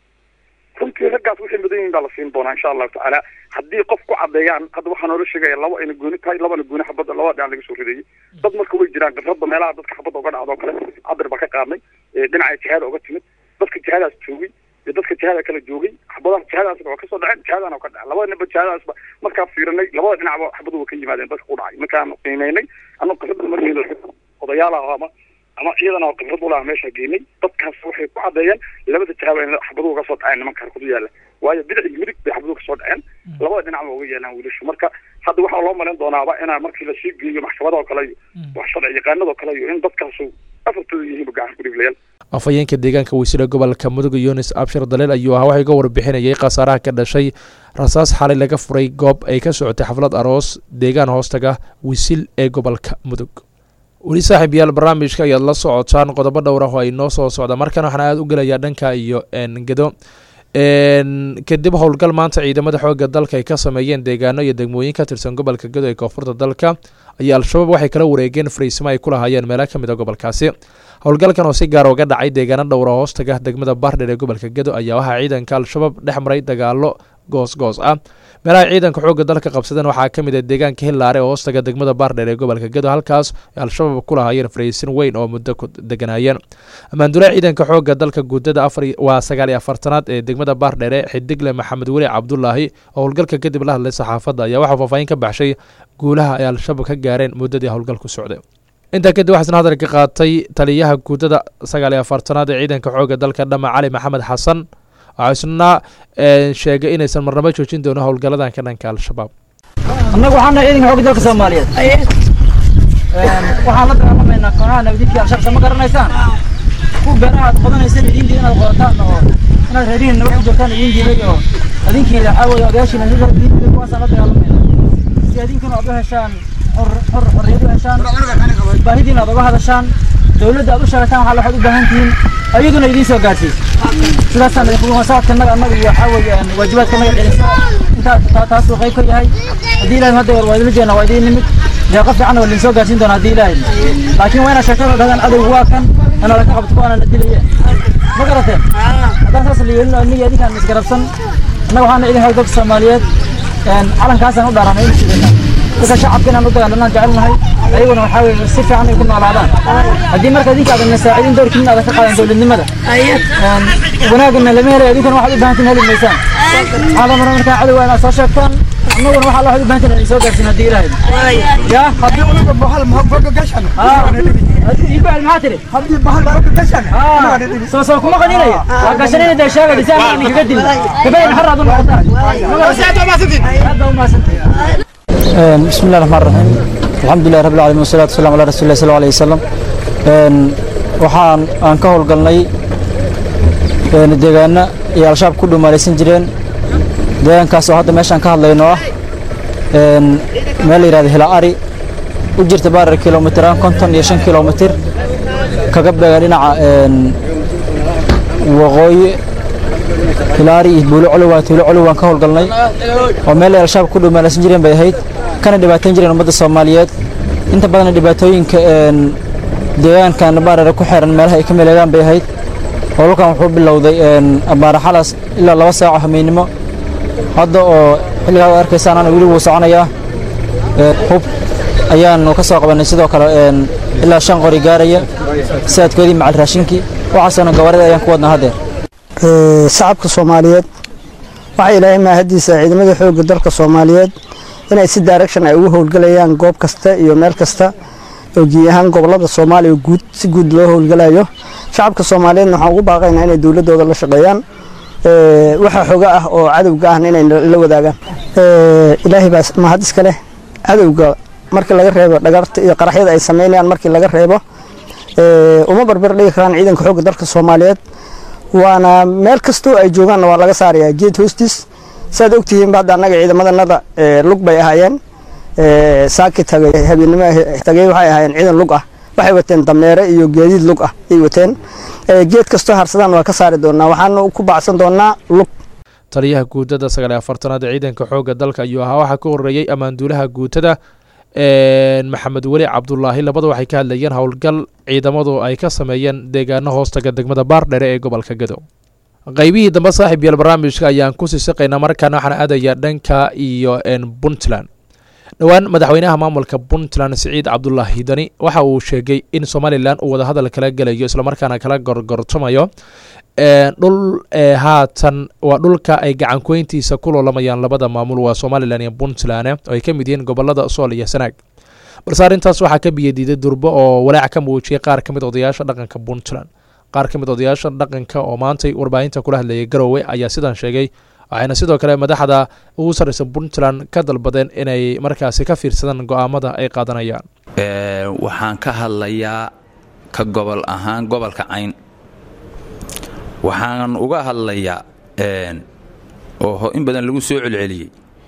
runtii raggaas waxay mudan yihiin baa la siin doonaa insha allahu tacaala haddii qof ku cadeeyaan hadda waxaa noola sheegaya laba ayna gooni tahay labana gooni xabadda labada dhinac laga soo rideeyey dad marka way jiraan khibradda meelaha dadka xabadda uga dhacdo oo kale cabir baa ka qaadnay ee dhinaca jihaada uga timid dadka jihadaas joogay iyo dadka jihada kala joogay xabadaha jihadaasna waa kasoo dhaceen jihadana waa ka dhacay labada ninba jihadaasba markaa fiirinay labada dhinacba xabadu waa ka yimaadeen dadka ku dhacay markaan qiimeynay anuu khibradda markiina odayaalaha ama ama ciidan oo khibrad u laha meesha geynay dadkaas waxay ku cadeeyeen labada jihaaba in xabaduhu kasoo dhaceen nimanka harkudu yaala waayo bidix iyo midig bay xabaduhu kasoo dhaceen labada dhinac ba uga yeelaan wiilashu marka hadda waxaa loo malayn doonaaba inaa markii lasii geeyo maxkamadoo kale iyo wax sharci yaqaanadoo kale iyo in dadkaasu afartooda yihiinba gacan ku dhiglayaal afhayeenka deegaanka wasiira gobolka mudug yunis abshir daleel ayuu ahaa waxaa iga warbixinayay khasaaraha ka dhashay rasaas xalay laga furay goob ay ka socotay xaflad aroos deegaan hoostaga wisil ee gobolka mudug weli saaxiib yaal barnaamijka ayaad la socotaan qodobo dhowr ah oo ay noo soo socda markan waxaan aada u gelayaa dhanka iyo gedo kadib howlgal maanta ciidamada xooga dalka ay ka sameeyeen deegaano iyo degmooyin ka tirsan gobolka gedo ee koonfurta dalka ayaa al-shabaab waxay kala wareegeen fariisimo ay ku lahaayeen meelo ka mid a gobolkaasi howlgalkan oo si gaar uga dhacay deegaano dhowra hoostaga degmada baardheer ee gobolka gedo ayaa waxaa ciidanka al-shabaab dhex maray dagaalo goos-goos ah meelaha ciidanka xoogga dalka qabsadeen waxaa ka mid ah deegaanka hillaare oo hoostaga degmada baardheer ee gobolka gedo halkaas ay al-shabaab ku lahaayeen fariisin weyn oo muddo ku deganaayeen ammaandulee ciidanka xoogga dalka guudada afar waa sagaal iyo afartanaad ee degmada baardheere xidigle maxamed weli cabdulaahi oo howlgalka kadib la hadlay saxaafadda ayaa waxaa faahfaahin ka baxshay guulaha ay al-shabaab ka gaareen muddadii howlgalku socday intaa kadib waxaa isna hadal ka qaatay taliyaha guudada sagaal iyo afartanaad ee ciidanka xoogga dalka dhama cali maxamed xasan waxaa isna sheegay inaysan marnabo joojin doono howlgaladan ka dhanka al-shabaab annagu waxaan nahay ciidanka xoogga dalka soomaaliyeed waxaan la dagaalamaynaa kooxaha nabadiidka al-shabaab ma garanaysaan ku beeraha aad qodanaysaan idiintii inaad qodataan oo inaad reerihiin nabad ku joogtaan idiin diiday oo adinkiina waxaa weeye odayaashiina diintii kuwaasaan la dagaalamayna si adinkuna aad u heshaan xor xor xorriyad u heshaan baahidiina aad uga hadashaan dowladda aad u sheegataan waxaa waxaad u baahan tihiin ayaduna idiin soo gaarsiis sidaasaan idinku saadkanaga annaga iyo waxaa weeye waajibaadkanaga celisa intaa taasuu qayb ka yahay haddii ilahay hadda waa idila jeena waa idiin nimid deeqa fiicanna waa idin soo gaarsiin doonaa haddii ilaahay laakiin waa inaad sheegtaan oo dhahdaan adowgu waa kan ana laka qabto kuwaana na dilaye ma garateen haddaan saas la yeelin oo iniga idinkaan isgarabsan annaga waxaana idin xoog dalka soomaaliyeed calankaasaan u dhaaranay in sidayna dadka shacabka inaan u dagaalanaan jecelnahay ayaguna waxaa weeye si fiican ay ku noolaadaan haddii marka idinka aadan nasaacidin doorkiin aadan ka qaadan dowladnimada wanaagana lama helayo idinkuna waxaad u baahantiin heli maysaan waxaad amara markaa cadowga inaad soo sheegtaan annaguna waxaa waxaad u baahantiin inaan soo gaarsiin haddii ilaahay ya haddii unaga bahal fogo gashan ibal maxaa tiri haddii bahal fogo gashan soo soo kuma qadinaya waa gashanina dee sheega dhisaan aan kaga dilin gabayn xar aad u noqotaan aad baa u mahadsantihin بسم الله الرحمن الرحيم alxamdulilah rabbi alcalamin wasalaatu wasalam ala rasuuli lah sal alay wasalam waxaan aan ka howlgalnay deegaano iyo al-shabaab ku dhumaalaysan jireen deegaankaas oo hadda meeshaan ka hadlayno ah meel la yidhahdo hilaari u jirta baarar kilomitiraan konton iyo shan kilomitir kaga beegan dhinaca waqooyi hilaari iyo buulo colowa tuulo colow waan ka howlgalnay oo meel ay al-shabaab ku dhumaalaysan jireen bay ahayd kana dhibaatayn jireen ummadda soomaaliyeed inta badanna dhibaatooyinka deegaankan baarare ku xeeran meelaha ay ka meleegaan bay ahayd howlkan wuxuu bilowday abaara xalas ilaa laba saaco hameynimo hadda oo xilligaa ad arkaysaan ana weli wuu soconayaa hub ayaanu ka soo qabannay sidoo kale ilaa shan qori gaaraya saadkoodii macal raashinkii waxaasana gawaarida ayaan ku wadnaa haddeer shacabka soomaaliyeed waxaa ilaahay maahadiisa ciidamada xoogga dalka soomaaliyeed inay si direction ay ugu howlgalayaan goob kasta iyo meel kasta oo gii ahaan gobolada soomaaliya guud si guud loo howlgalayo shacabka soomaaliyeedna waxaan ugu baaqaynaa inay dowladooda la shaqeeyaan waxa xoga ah oo cadowga ahna inay la wadaagaan ilaahay baa mahad iska leh cadowga markii laga reebo dhagarta iyo qaraxyada ay samaynayaan markii laga reebo uma barbar dhigi karaan ciidanka xoogga dalka soomaaliyeed waana meel kastoo ay joogaanna waa laga saarayaa geed hoostiis saad ogtihiin hadda annaga ciidamadanada lug bay ahaayeen saaki tagay habeennimo tagay waxay ahaayeen ciidan lug ah waxay wateen dameere iyo geediid lug ah ay wateen geed kastoo harsadaan waa ka saari doonaa waxaana ku baacsan doonaa lug taliyaha guutada sagaal iyo afartanaad ee ciidanka xoogga dalka ayuu ahaa waxaa ka horeeyey ammaanduulaha guutada maxamed weli cabdulaahi labada waxay ka hadlayeen howlgal ciidamadu ay ka sameeyeen deegaano hoostaga degmada baardhere ee gobolka gadow qaybihii dambe saaxiib yael barnaamijka ayaan ku sii siqaynaa markaana waxaan aadayaa dhanka iyo puntland dhowaan madaxweynaha maamulka puntland siciid cabdulaahi dani waxa uu sheegay in somalilan uu wadahadal kala gelayo islamarkaana kala gorgortamayo dhul haatan waa dhulka ay gacankuweyntiisa ku loolamayaan labada maamul waa somalilan iyo puntland oo ay ka mid yihiin gobolada sool iyo sanaag balse arrintaas waxaa ka biyadiiday durbo oo walaac ka muujiyay qaar ka mid odayaasha dhaqanka puntland qaar ka mid odayaasha dhaqanka oo maantay warbaahinta kula hadlayay garowe ayaa sidan sheegay waxayna sidoo kale madaxda ugu sarreysa puntland ka dalbadeen inay markaasi ka fiirsadaan go'aamada ay qaadanayaan waxaan ka hadlayaa ka gobol ahaan gobolka cayn waxaan uga hadlayaa oo in badan lagu soo celceliyey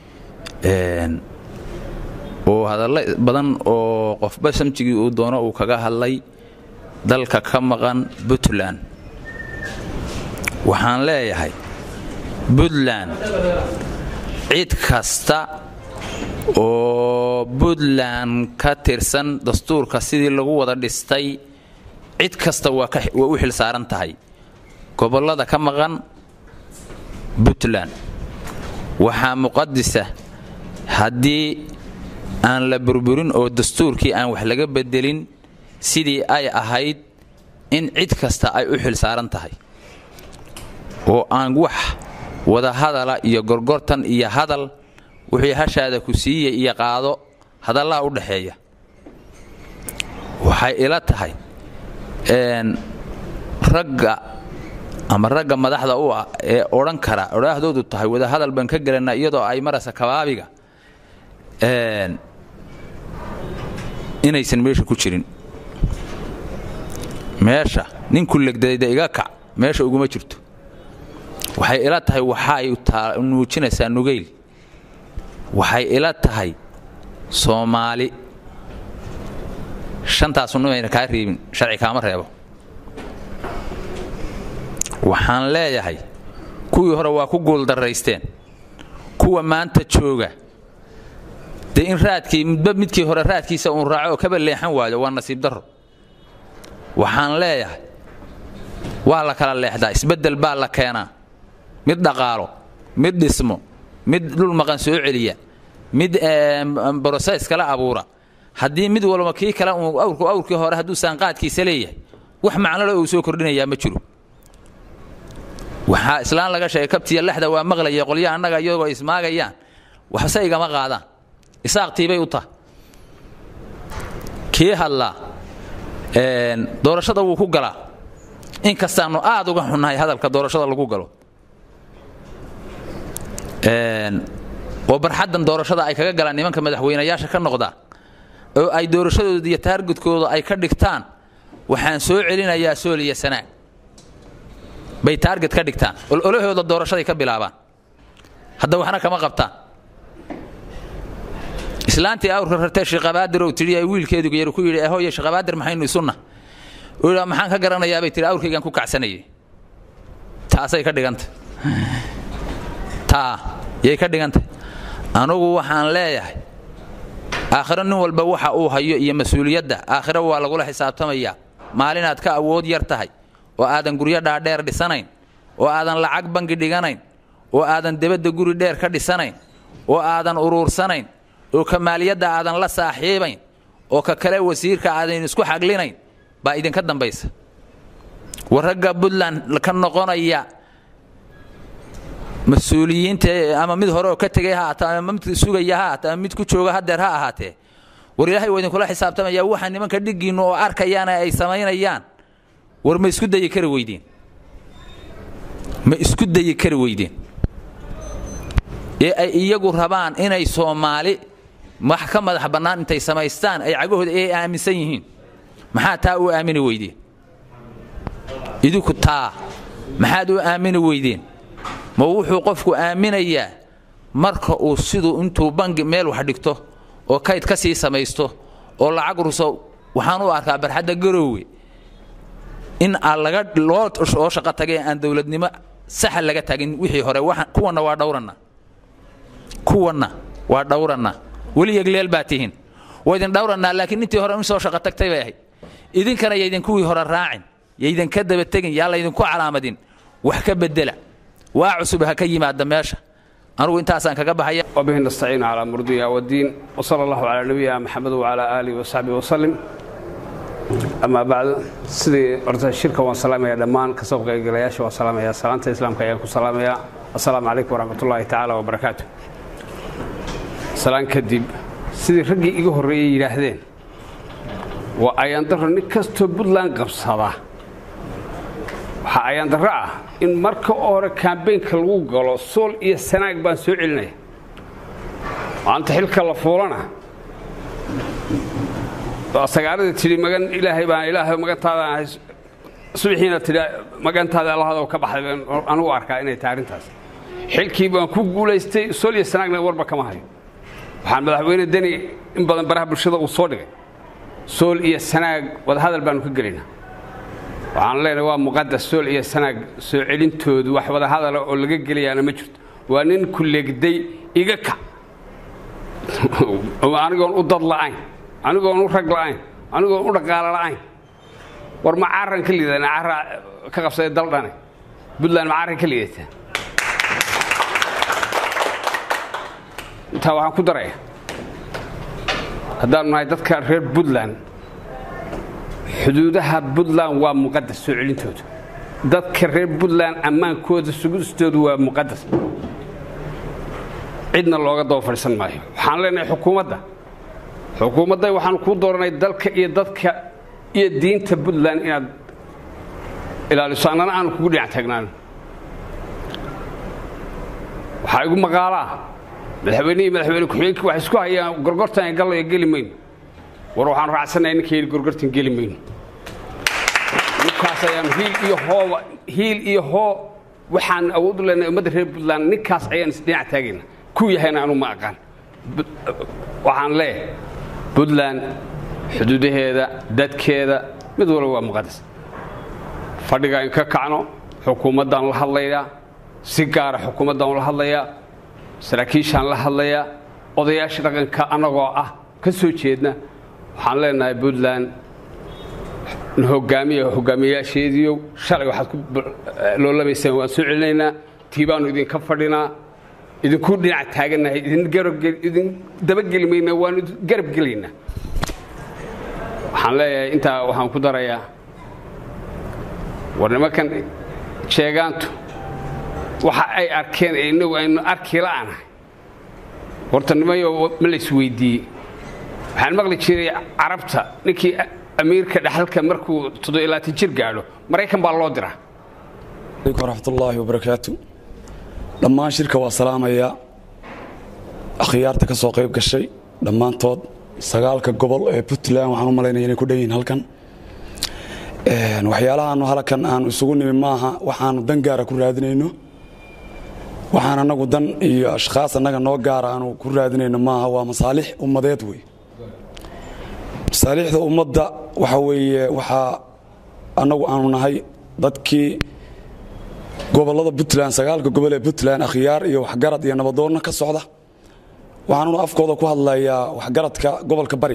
oo hadallo badan oo qofba samjigii uu doono uu kaga hadlay dalka ka maqan puntland waxaan leeyahay puntland cid kasta oo puntland ka tirsan dastuurka sidii lagu wada dhistay cid kasta waa u xil saaran tahay gobollada ka maqan puntland waxaa muqadisa haddii aan la burburin oo dastuurkii aan wax laga bedelin sidii ay ahayd in cid kasta ay u xil saaran tahay oo aan wax wada hadala iyo gorgortan iyo hadal wixii hashaada ku siiya iyo qaado hadallaha u dhaxeeya waxay ila tahay ragga ama ragga madaxda u ah ee odhan kara odhaahdoodu tahay wadahadal baan ka gelanaa iyadoo ay maraysa kabaabiga inaysan meesha ku jirin meesha ninku legdayda iga kac meesha uguma jirto waxay ila tahay waxaay nuujinaysaa nugayl waxay ila tahay soomaali shantaasu numayna kaa reebin sharci kaama reebo waxaan leeyahay kuwii hore waa ku guuldarraysteen kuwa maanta jooga dee in raadkii midba midkii hore raadkiisa uun raaco oo kaba leexan waayo waa nasiib darro waxaan leeyahay waa la kala leexdaa isbeddel baa la keenaa mid dhaqaalo mid dhismo mid dhul maqan soo celiya mid brosays kala abuura haddii mid walba kii kale awrku awrkii hore hadduu saanqaadkiisa leeyahay wax macnole uu soo kordhinayaa ma jiro waxaa islaan laga sheegay kabtiya lexda waa maqlaya qolya annaga iyagoo ismaagayaan waxse igama qaadaan isaaqtiibay u tahay kii hadlaa doorashada wuu ku galaa in kastaannu aad uga xunnahay hadalka doorashada lagu galo oo barxaddan doorashada ay kaga galaan nimanka madaxweynayaasha ka noqda oo ay doorashadooda iyo taargudkooda ay ka dhigtaan waxaan soo celinayaa sool iyo sanaag bay taarget ka dhigtaan ololahooda doorashaday ka bilaabaan hadda waxna kama qabtaan islaantii awrka rartee shiqabaadir ou tidhi ay wiilkeedu yar ku yidhi hooye shiqabaadir maxaynu isunna uu yidhi maxaan ka garanayaa bay tihi awrkaygaan ku kacsanayay taasay ka dhiganta taa yay ka dhigantay anugu waxaan leeyahay aakhiro nin walba waxa uu hayo iyo mas-uuliyadda aakhiro waa lagula xisaabtamayaa maalinaad ka awood yar tahay oo aadan guryo dhaadheer dhisanayn oo aadan lacag bangi dhiganayn oo aadan debadda guri dheer ka dhisanayn oo aadan uruursanayn oo ka maaliyadda aadan la saaxiibayn oo ka kale wasiirka aadan isku xaglinayn baa idinka dambaysa war ragga puntland ka noqonaya mas-uuliyiinta ama mid hore oo ka tegay ha ahaatee ama mid sugaya ha ahaatee ama mid ku jooga hadeer ha ahaatee war ilaahay waa idinkula xisaabtamaya waxa nimanka dhiggiinnu oo arkayaana ay samaynayaan war ma isku dayi kari weydeen ma isku dayi kari weydeen ee ay iyagu rabaan inay soomaali wax ka madax bannaan intay samaystaan ay cagahooda ay aaminsan yihiin maxaa taa u aamini weydeen idinku taa maxaad u aamini weydeen ma wuxuu qofku aaminayaa marka uu siduu intuu bangi meel wax dhigto oo kayd ka sii samaysto oo lacag ruso waxaan u arkaa barxadda garoowe in aan laga loo shaqo tagay aan dowladnimo saxa laga tagin wixii hore kuwanna waa dhowranna kuwanna waa dhowranna weli yegleel baa tihiin waa idin dhowrannaa laakiin intii hore in soo shaqo tagtay bay ahayd idinkana yaydin kuwii hore raacin yaydinka daba tegin yaa laydinku calaamadin wax ka bedela waa cusub ha ka yimaada meesha anugu intaasaan kaga baxaya وبه نستعين على أمر الدنيا والدين وصلى الله على نبينا محمد وعلى آله وصحبه وسلم أما بعد sidii horta shirka waan salaamaya dhammaan kasoo qaybgalayaasha waan salaamaya salaanta islaamka ayaan ku salaamaya assalaamu calaykum waraxmatullaahi tacaala wabarakaatu salaan kadib sidii raggii iga horreeyey yidhaahdeen waa ayaandaro nin kastoo puntland qabsada waxaa ayaandaro ah in marka hore kambeynka lagu galo sool iyo sanaag baan soo celinaya maanta xilka la fuulana sagaaradii tidhi magan ilaahay baan ilaahay magantaada ahay subaxiina tidhi magantaada allahadoo ka baxday baan anugu arkaa inay tahay arrintaas xilkii baan ku guulaystay sool iyo sanaagna warba kama hayo waxaan madaxweyne deni in badan baraha bulshada uu soo dhigay sool iyo sanaag wadahadal baanu ka gelaynaa waxaan leenahay waa muqadas sool iyo sanaag soo celintoodu wax wadahadala oo laga gelayaana ma jirto waa nin ku leegday iga kac anigoon u dad la'ayn anigoon u rag la'ayn anigoon u dhaqaalo la'ayn war ma caran ka liidana cara ka qabsaday daldhane puntland ma caran ka liidataa intaa waxaan ku daraya haddaanu nahay dadka reer puntland xuduudaha puntland waa muqadas soo celintooda dadka reer puntland ammaankooda sugistoodu waa muqadas cidna looga daba fadhiisan maayo waxaan leenahay xukuumadda xukuumadda waxaanu kuu dooranay dalka iyo dadka iyo diinta puntland inaad ilaaliso annana aanu kugu dhinac taagnaan waxaa igu maqaalaa madaxweynihii madaxweyne ku-xigeenkii waxay isku hayaan gorgortan gallayo geli mayno war waxaanu raacsanahay ninka yidhi gorgortan geli mayno ninkaas ayaanu hiil iyo hooba hiil iyo hoo waxaan awood u leenahay ummadda reer puntland ninkaas ayaan isdhinac taagayna ku yahayna anu ma aqaan waxaan leeyahay puntland xuduudaheeda dadkeeda mid walba waa muqadas fadhiga in ka kacno xukuumaddaan la hadlayaa si gaara xukuumaddaan la hadlayaa saraakiishaan la hadlayaa odayaasha dhaqanka annagoo ah ka soo jeedna waxaan leenahay puntland hogaamiya hogaamiyayaasheediiow shalay waxaad ku loolamaysaan waan soo celinaynaa tii baanu idinka fadhinaa idinku dhinac taagannahay idin dabageli maynaa waanu garab gelaynaa waxaan leeyahay intaa waxaan ku darayaa war nimankan sheegaantu waxa ay arkeen ee innagu aynu arki la'anahay horta nimayo ma la isweydiiyey waxaan maqli jiray carabta ninkii amiirka dhaxalka markuu toddobilaatan jir gaadho maraykan baa loo diraa alaykum waraxmatullaahi wabarakaatu dhammaan shirka waa salaamayaa akhyaarta ka soo qayb gashay dhammaantood sagaalka gobol ee puntland waxaan u malaynaya inay ku dhan yihiin halkan waxyaalahaanu halkan aanu isugu nimi maaha waxaanu dan gaara ku raadinayno waxaan annagu dan iyo ashkhaas annaga noo gaara aanu ku raadinayno maaha waa masaalix ummadeed wey masaalixda ummadda waxa weeye waxaa annagu aanu nahay dadkii gobollada puntland sagaalka gobol ee puntland akhyaar iyo waxgarad iyo nabadoonna ka socda waxaanuna afkooda ku hadlayaa waxgaradka gobolka bari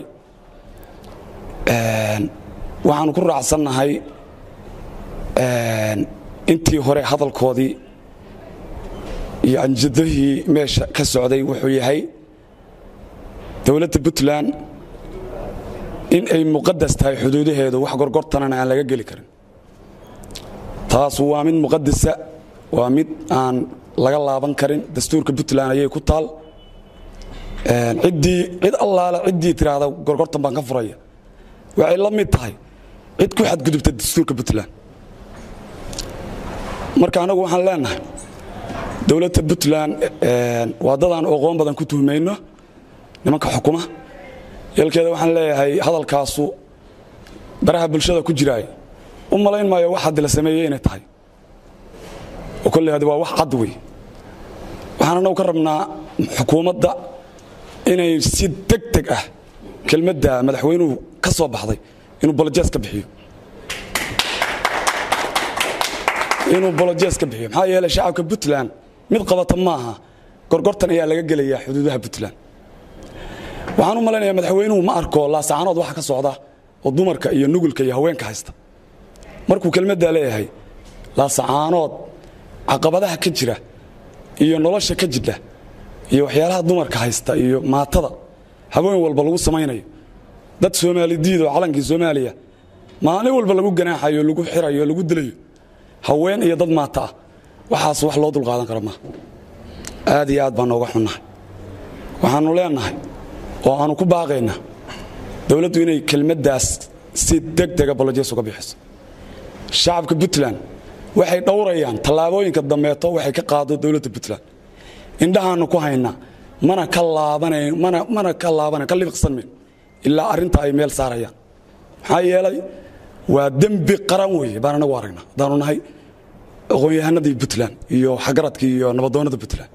waxaanu ku raacsannahay intii hore hadalkoodii iyo anjadahii meesha ka socday wuxuu yahay dowladda puntland in ay muqadas tahay xuduudaheedu wax gorgortanana aan laga geli karin taas waa mid muqadasa waa mid aan laga laaban karin dastuurka puntland ayay ku taal ciddii cid allaale ciddii tiraahda gorgortan baan ka furaya waxay la mid tahay cid ku xadgudubta dastuurka puntland marka anagu waxaan leenahay dowladda puntland waa dadaan oqoon badan ku tuhmayno nimanka xukuma yeelkeeda waxaan leeyahay hadalkaasu baraha bulshada ku jiraay u malayn maayo wax haddi la sameeyey inay tahay oo kolley hadi waa wax cad wey waxaan anagu ka rabnaa xukuumadda inay si deg deg ah kelmadda madaxweynuhu ka soo baxday inuu bolojees ka bixiyo inuu bolojees ka bixiyo maxaa yeelay shacabka puntland mid qabata maaha gorgortan ayaa laga gelayaa xuduudaha puntland waxaan u malaynayaa madaxweynuhu ma arko laasacaanood waxa ka socda oo dumarka iyo nugulka iyo haweenka haysta markuu kelmaddaa leeyahay laasacaanood caqabadaha ka jira iyo nolosha ka jidha iyo waxyaalaha dumarka haysta iyo maatada haween walba lagu samaynayo dad soomaalidiid oo calankii soomaaliya maalin walba lagu ganaaxayo lagu xirayo lagu dilayo haween iyo dad maata ah waxaas wax loo dulqaadan kara maaha aad iyo aad baan nooga xunnahay waxaannu leennahay oo aannu ku baaqaynaa dowladdu inay kelmaddaas si deg dega bolojees uga bixiso shacabka puntland waxay dhowrayaan tallaabooyinka dambeeto waxay ka qaado dowladda puntland indhahaannu ku haynaa mana ka laabanayn mana mana ka laabanayn ka libiqsan mayn ilaa arrinta ay meel saarayaan maxaa yeelay waa dembi qaran weeye baan anagu aragnaa haddaanu nahay aqoon-yahanadii puntland iyo xagaradkii iyo nabadoonnada puntland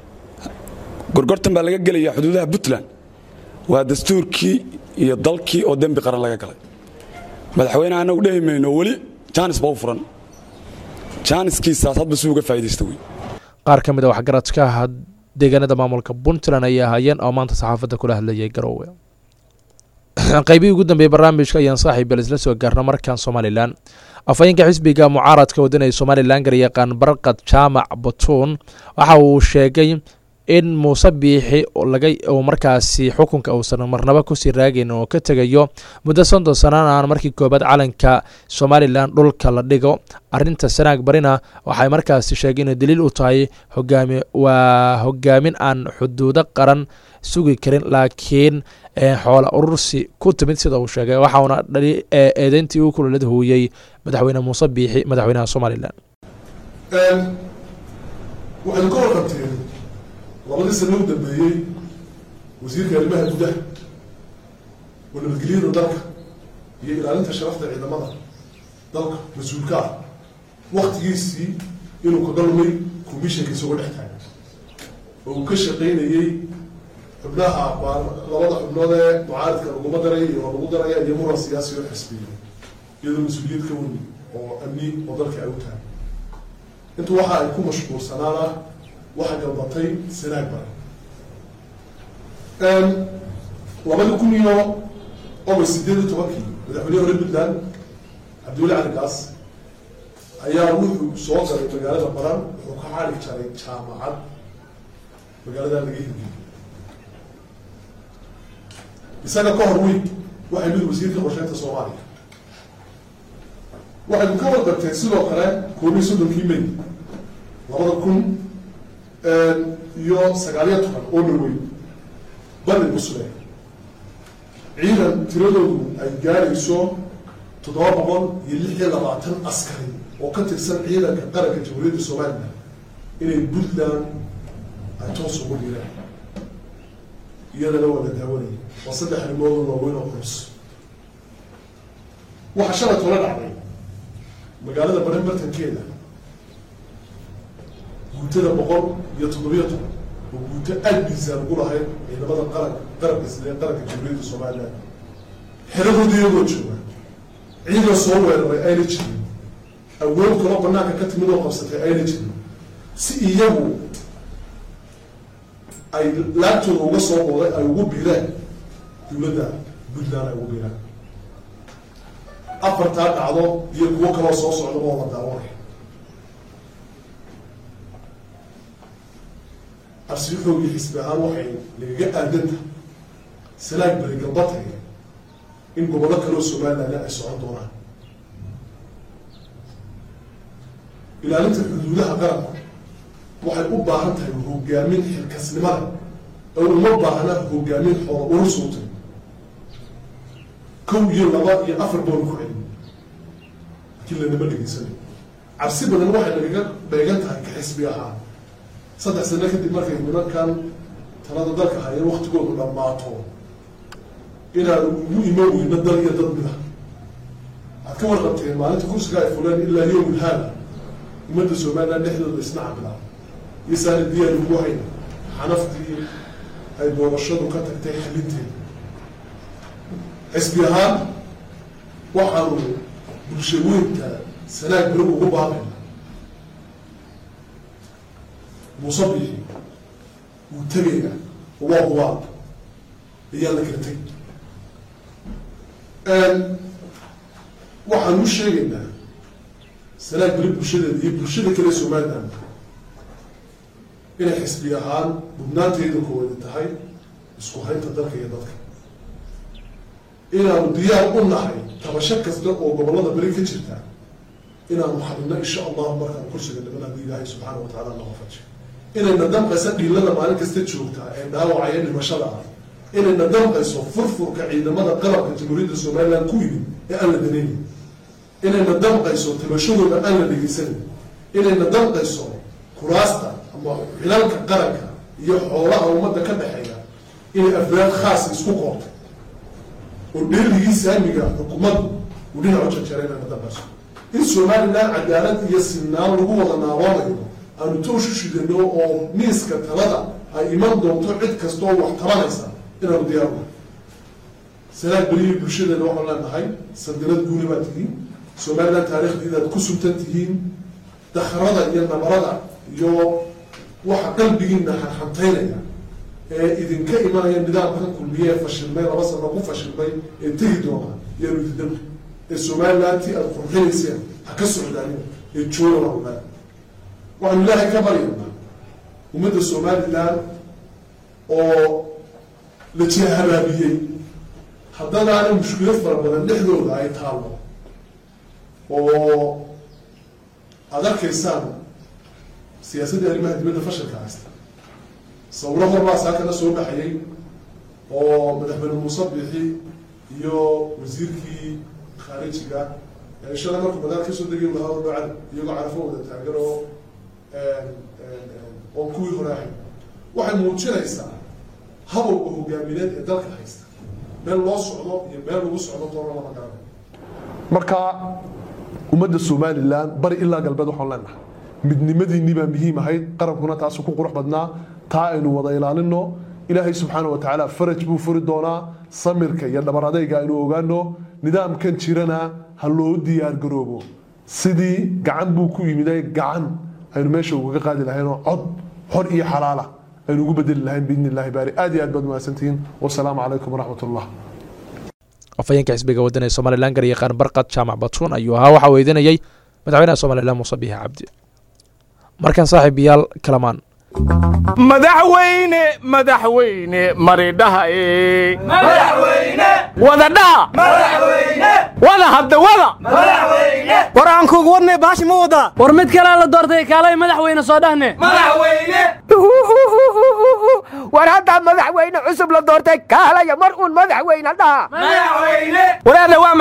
gorgortan baa laga gelayaa xuduudaha puntland waa dastuurkii iyo dalkii oo dembi qaran laga galay madaxweyne anagu dhehi mayno weli jaanis baa u furan jaaniskiisaas hadba si uga faa'idaysta wey qaar ka mid a waxgaradka deegaanada maamulka puntland ayaa hayeen oo maanta saxaafadda kula hadlayay garoowe qaybihii ugu dambeeyey barnaamijka ayaan saaxiib bel isla soo gaarna markan somalilan afhayeenka xisbiga mucaaradka waddanaya somalilan garyaqaan barqad jaamac batuun waxa uu sheegay in muuse biixi laga uu markaasi xukunka uusan marnaba kusii raagayn oo ka tegayo muddo soddon sanana aan markii koobaad calanka somalilan dhulka la dhigo arinta sanaag barina waxay markaasi sheegeen inay daliil u tahay hogaami waa hogaamin aan xuduudo qaran sugi karin laakiin xoola urursi ku timid sida uu sheegay waxauna dhali eedeyntii uu kulolad huuyey madaxweyne muuse biixi madaxweynaha somalilan waxaynu ka warqabteen labadii sano u dambeeyey wasiirka arrimaha gudaha oo nabadgelyada dalka iyo ilaalinta sharafta ciidamada dalka mas-uulka ah waktigiisii inuu kaga lumay commissionka isagoo dhex taagan oo uu ka shaqaynayey xubnaha labada xubnood ee mucaaridka laguma daray oo lagu daraya iyo muran siyaasi oo xisbiya iyadoo mas-uuliyad ka weyni oo amni oo dalka ay u tahay intu waxa ay ku mashquulsanaana waxaa galbatay sanaag bare labadi kun iyo august sideed iyo tobankii madaxweynehi hore puntland cabdiweli cali gaas ayaa wuxuu soo galay magaalada baran wuxuu ka xali jaray jaamacad magaalada laga hirgeliy isaga ka hor weyn waxay mid wasiirka qorsheynta soomaaliya waxaynu ka warqabteen sidoo kale koob iyo soddonkii may labada kun iyo sagaaliyo toban oo dhaweyn bali musle ciidan tiradoodu ay gaarayso toddoba boqol iyo lix iyo labaatan askari oo ka tirsan ciidanka qaranka jamhuuriyadda somalilan inay puntland ay toos ugu dhiiraan iyadana waa la daawanayay waa saddex arrimoodoo waaweyn oo culus waxaa shalay tola dhacday magaalada baran bartankeeda guutada boqol iyo toddobiyo toban oo guuto aad miisaan ugu lahayd ciidamada qaranka qaranka sidee qaranka jamhuuriyadda somaliland xeradooda iyagoo jooga ciidan soo weeraray ayna jirin awood kaloo banaanka ka timid oo qabsatay ayna jirin si iyagu ay laabtooda uga soo booday ay ugu biireen dowladda puntland ay ugu biireen afartaa dhacdo iyo kuwo kaloo soo socda oo la daawanay arsiixoogii xisbi ahaan waxay nagaga aadanta salaag beri galbataya in gobollo kaloo somaliland ay socon doonaan ilaalinta xuduudaha qaranka waxay u baahan tahay hogaamin xilkasnimada oo uma baahna hogaamin xoola urursuutay kow iyo laba iyo afar boonu ku celin laakiin lanama dhegeysanayo cabsi badan waxay nagaga beegan tahay ka xisbi ahaan saddex sano kadib markay nimankan talada dalka hayeen waktigoodu dhammaato inaan ugu imo weyno dal iyo dad mida aad ka warqabteen maalinta kursiga ay fuleen ilaa yowmul haada ummadda somaliland dhexdooda isna cabilaa iyo saani diyaar ugu hayna xanaftii ay doorashadu ka tagtay xalinteeda xisbi ahaan waxaanu bulshaweynta sanaag beri ugu baaqayna muuse bixi wuu tegaya waa hubaal ayaa la kala tegi waxaan u sheegaynaa sanaag beri bulshadeeda iyo bulshada kale somaliland inay xisbi ahaan mudnaanteeda koowaadi tahay isku haynta dalka iyo dadka inaanu diyaar u nahay tabasho kasta oo gobollada beri ka jirta inaanu xalino insha allahu markaan kursiga dhiman haddii ilaahay subxaana wa tacala naga fajiyo inayna damqayso dhiilada maalin kasta joogtaa ee dhaawacaya dhimashada ah inayna damqayso furfurka ciidamada qalabka jamhuuriyadda somaliland ku yimid ee aan la danaynin inayna damqayso tabashadooda aan la dhegeysanin inayna damqayso kuraasta ama xilalka qaranka iyo xoolaha ummadda ka dhexeeya inay afraad khaasa isku qoortay oo dheeligii saamiga xukuumaddu uu dhinacu jarjaray inayna damqayso in somaliland cadaalad iyo sinaan lagu wada naaboonayo aanu tooshu shidano oo miiska talada ay iman doonto cid kasta oo wax tabanaysa inaanu diyaarno sanaag beriyi bulshadeena waxaan leenahay sandanad guuna baad tihiin somaliland taariikhdiidaad ku suntan tihiin dakharada iyo nabarada iyo waxa qalbigiina xanxantaynaya ee idinka imanaya nidaamkan kulmiye ee fashilmay laba sano ku fashilmay ee tegi doona yaanu idindamri ee somalilandtii aada qurxinayseen ha ka socdaanin ee jooga waawaa waxaanu ilaahay ka baryaynaa ummadda somaliland oo la jihahabaabiyey haddanaana mushkilad fara badan dhexdooda ay taallo oo aada arkaysaan siyaasaddii arrimaha dibadda fashilka haysta sawiro horbaa saakana soo baxayay oo madaxweyne muuse bixi iyo wasiirkii khaarijiga shala markuu madaal kasoo degay lahaa dhacad iyagoo carafo wada taagan oo oo kuwii hore ahayd waxay muujinaysaa habowga hogaamineed ee dalka haysta meel loo socdo iyo meel lagu socdo toona lama garanayo marka ummadda somalilan bari ilaa galbeed waxaan leenahay midnimadiinnii baa muhiim ahayd qarankuna taasu ku qurux badnaa taa aynu wada ilaalino ilaahay subxaana wa tacaala faraj buu furi doonaa samirka iyo dhabar adayga aynu ogaano nidaamkan jirana ha loo diyaar garoobo sidii gacan buu ku yimiday gacan aynu meesha ugaga qaadi lahaynoo cod xor iyo xalaala aynu ugu bedeli lahayn biidni illahi baari aad iyo aad baad mahadsantihiin wasalaamu calaykum waraxmat ullah afhayeenka xisbiga waddan ee somalilan garyaqaan barqad jaamac batuun ayuu ahaa waxaa weydiinayay madaxweynaha somalilan muuse biixi cabdi markan saaxiibayaal kalamaan madaxweyne madaxweyne maridhaha ee wadadhaha wada hadda wada war aan kuugu wadnay baashi ma wadaa war mid kalea la doortay kaalay madaxweyne soo dhahne war haddaa madaxweyne cusub la doortay kaalaya mar uun madaxweyne dhaha wareerle waa maxay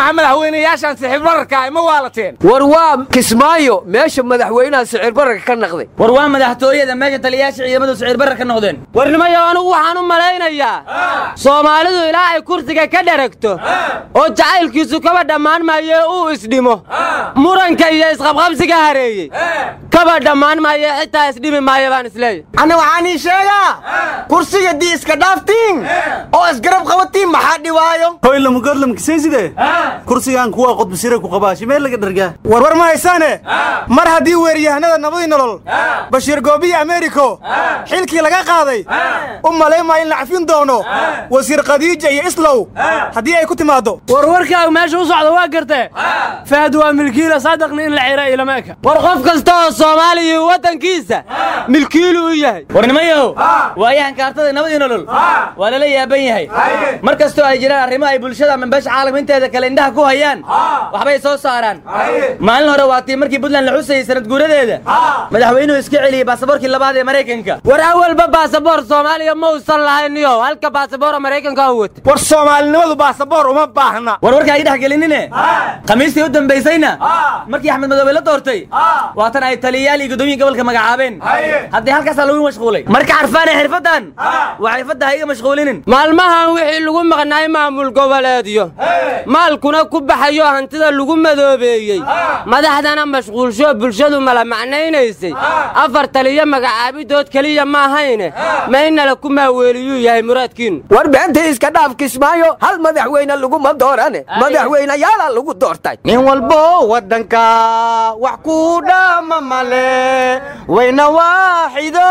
maxaa madaxweynayaashaan sixir bararka ay ma waalateen war waa kismaayo meesha madaxweynaha sicir bararka ka naqday war waa madaxtooyada meesha taliyayaasha ciidamadu sicir barar ka noqdeen warnimayo anigu waxaan u malaynayaa soomaalidu ilaa ay kursiga ka dheragto oo jacaylkiisu kaba dhammaan maayo uu isdhimo muranka iyo isqabqabsiga hareeyey kaba dhammaan maayo xitaa isdhimi maayo baan isleeyahy anna waxaan ii sheegaa kursiga dii iska dhaaftiin oo isgarab qabatiin maxaa dhibaayo hoylamugodlamkisayside kursigan kuwa qodbisire ku qabaa shimee laga dhargaa warwar ma haysaane mar haddii weeryahanada nabadii nolol bashiir goobiyi ameeriko xilkii laga qaaday u malaymaa in la cafin doono wasiir khadiija iyo islow haddii ay ku timaaddo warwarkaagu meesha u socda waa gartee fahad waa milkiila saadaqni in la xira ilama eka war qof kasta oo soomaaliya waddankiisa milkiilu u yahay warnimayow waayahan kaartada nabadii nolol waa lala yaaban yahay mar kastoo ay jiraan arrimo ay bulshada ama beesha caalamka inteeda kale indhaha ku hayaan waxbay soo saaraan maalin hore waa tii markii puntland la xusayay sanad guuradeeda madaxweynuhu iska celiyey baasaboorkii labaad ee maraykanka war awalba baasaboor soomaaliya ma uusan lahayniyo halka baasaboora maraykanka u wata war soomaalinimadu baasaboor uma baahna war warka ay dhex gelinine khamiistii u dambaysayna markii axmed madoobe la doortay waatan ay taliyayaal iyo guddoomiyin gobolka magacaabeen haddii halkaasaa lagu mashquulay marka carfaane xirfaddan waa xirfadda ha iga mashquulinin maalmahan wixii lagu maqnaay maamul goboleedyo maalkuna ku baxayo hantida lagu madoobeeyey madaxdana mashquulsho bulshadu mala macnaynaysay afar taliyo magacaabidood keliya ma ahayne maynala ku maaweeliyuu yahay muraadkiinnu war beenta iska dhaaf kismaayo hal madaxweyne laguma doorane madaxweynayaala lagu doortay nin walbo waddanka wax ku dhaama male wayna waaxido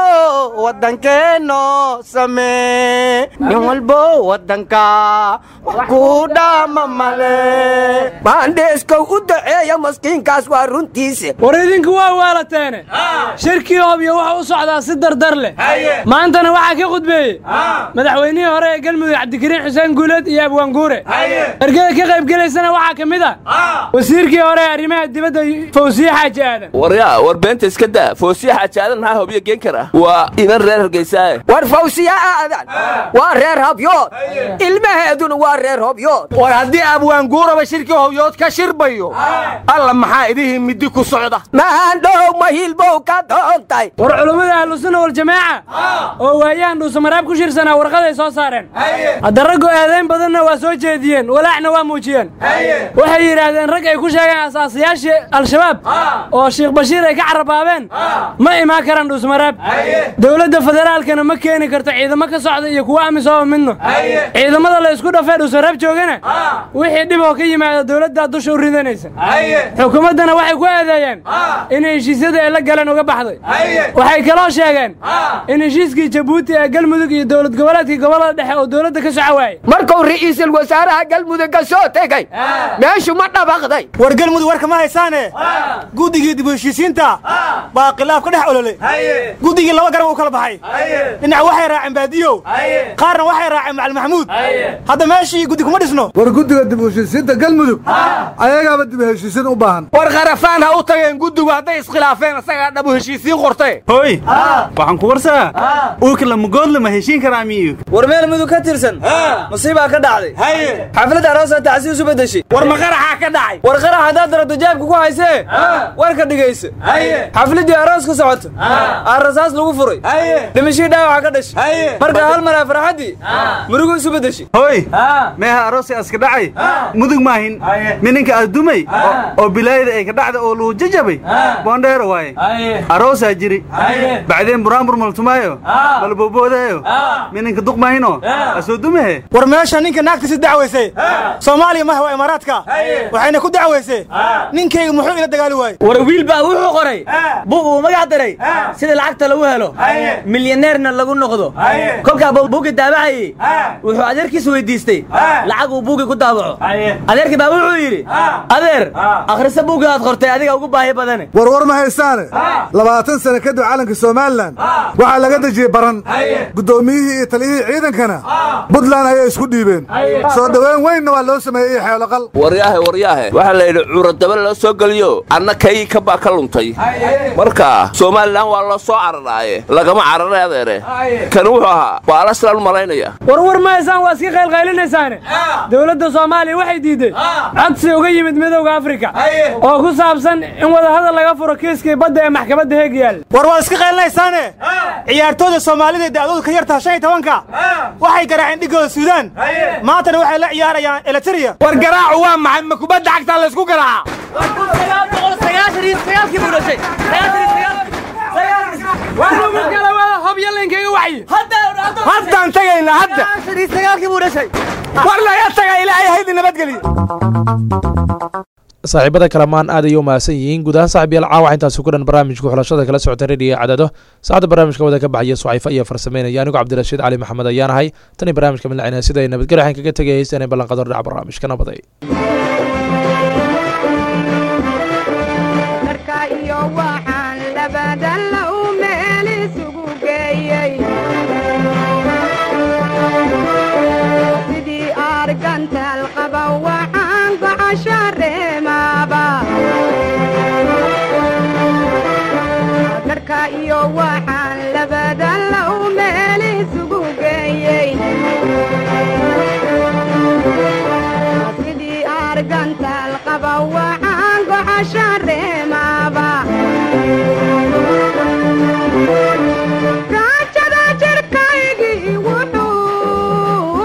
waddankeenno samee nin walbo waddanka wax ku dhaama male maandheeskow u daceeya maskiinkaas waa runtiisa war idinku waa waalateene shirkii hobyo wuxuu u socdaa si dardar leh maantana waxaa ka khudbeeyey madaxweynihii hore ee galmudug cabdikariin xuseen guuleed iyo abwaanguure ergada ka qaybgelaysana waxaa ka mid ah wasiirkii hore ee arrimaha dibadda fawsiye xaaji aadan waryaa war beenta iska daa fawsiye xaaji aadan maxaa hobyo geen kara waa inan reer hargeysaaye war fawsiye aadan waa reer hobyood ilmaheeduna waa reer hobyood war haddii abwaanguuraba shirkii hobyood ka shirbayo alla maxaa idihii midi ku socda maandhow mahilbow ka doontay war culummada ahlusunna waljamaaca oo waayahan dhuusamaraab ku shirsanaa warqaday soo saareen hadda raggu eedayn badanna waa soo jeediyeen walaacna waa muujiyeen waxay yidhaahdeen rag ay ku sheegeen asaasayaashii al-shabaab oo sheekh bashiir ay ka carabaabeen ma imaan karaan dhuusmaraab dowladda federaalkana ma keeni karto ciidamo ka socda iyo kuwa amisoba midno ciidamada la isku dhafee dhuusmaraab joogana wixii dhib oo ka yimaada dowladdaa dusha u ridanaysa xukuumaddana waxay ku eedeeyeen in heshiisyada ay la galeen uga baxday waxay kaloo sheegeen in heshiiskii jabuuti ee galmudug iyo dowlad goboleedkii gobolada dhexe oo dowladda ka soco waayey markuu ra'iisul wasaaraha galmudug ka soo tegey meeshu ma dhabaqday war galmudug warka ma haysaane guddigii dib u heshiisiinta baa khilaaf ka dhex ololay guddigii laba garan uu kala baxay dhinac waxay raaceen baadiyow qaarna waxay raaceen macali maxamuud hadda meeshii guddi kuma dhisno war guddiga dib u heshiisiinta galmudug ayagaaba dib u heshiisiin u baahan war kharafaan ha u tageen guddigu hadday iskhilaafeen isagaa dhab u heshiisiin qortay hoy waxaan ku warsaa uurka lamugoodla ma heshiin karaa miyu war meel mudug ka tirsan musiibaa ka dhacday xafladda aroosa tacsi isu bedeshay war ma qaraxaa ka dhacay war qarax haddaad darabto jaabka ku haysee warka dhigaysa xafladdii arooska socoto aa rasaas lagu furay dhimashii dhaawaca ka dhashay marka hal maraa farxaddii murugu isu bedeshay hoy meeha aroosi aska dhacay mudug maahin mininka addumay oo bilaayada ay ka dhacda oo luu jajabay boondheero waaye aroosaa jiri bacdeen buraanbur maltumaayo malbooboodayo mininka duq maahino asoo dumahe war meesha ninka naagtiisi dacwaysay soomaaliya maha waa imaaraadka waxayna ku dacwaysay ninkayga muxuu ila dagaali waayey war wiil baa wuxuu qoray bug uu magac daray sida lacagta lagu helo milyaneerna lagu noqdo kolkaa buuggii daabacayey wuxuu adeerkiis weydiistay lacag uu buuggii ku daabaco adeerkii baa wuxuu yidhi adeer akhrisa buuggii aad qortay adiga ugu baahi badane warwar ma haystaane labaatan sane kadib calanka somalilan waxaa laga dejiyey baran guddoomiyihii iyo taliyihii ciidankana buntland ayay isku dhiibeen soo dhoweyn weynna waa loo sameeyey xeeloqal waryaahe waryaahe waxaa la yidhi curadaba loo soo geliyo anna kaygii kabaa ka luntay marka somalilan waa la soo cararaaye lagama cararay adeere kani wuxuu ahaa waa alaslaan u malaynaya warwar mahaysaan waa iska qaylqaylinaysaane dowladda soomaaliya waxay diidday codsi uga yimid midowda afrika oo ku saabsan in wadahadal laga furo kiiskii badda ee maxkamadda heeg yaal war waad iska qaylinaysaane ciyaartooyda soomaalida ee da'doodu ka yartaha shan iyo tobanka waxay garaaceen dhigooda suudaan maantana waxay la ciyaarayaan elitariya war garaacu waa maxay ma kubadda cagtaa laysku garaaca haddaan tagayna hadda war laga taga ilaahay haydi nabadgeliyo saaxiibada kalamaan aad ayay u mahadsan yihiin guud ahaan saaxib yaal caawax intaasi ku dhan barnaamijka xulashada kala socota rediyo cadado saacadda barnaamijka wada ka baxaya sucayfa iyo farsameynaya anigu cabdirashiid cali maxamed ayaan ahay tan iyo barnaamijka midlacina sida ay nabadgelyo waxaan kaga tegay heystaan ee ballanqador dhaca barnaamijka nabaday iyo waxaan labada low meel isugu geeyey sidii argantaal qaba waxaan goxasha reemaaba raajada jirkaygii wuxuu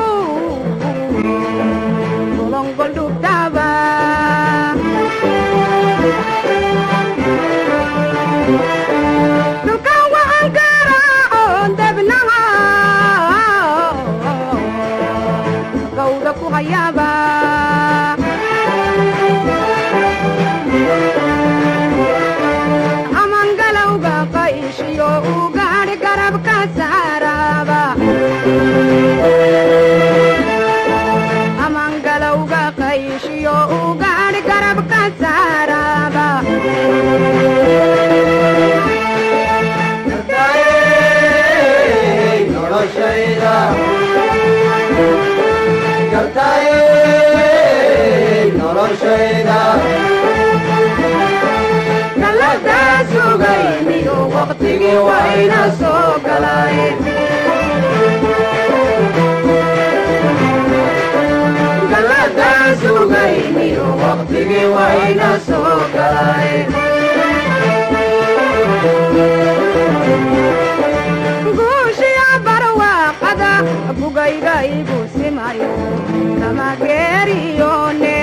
golongoldhubtaba amangalowga qayshiyo u gaadh garabka saaraba amangalowga qayshiyo u gaadh garabka saaraba galadaa sugayniyo waqtigii wayna soo galay galadaa sugayniyo waqtigii wayna soo galay guushiya barwaaqada bugayga igu simayo kama geeriyone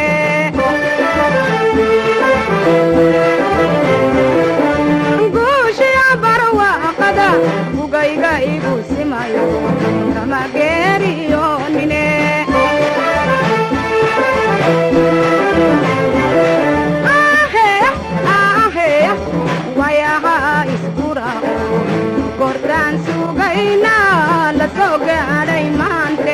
guushiya barwaaqada bugayga igu simayo kama geeriyonine wayaha iskurao gordaan sugayna la soo gaadhay maante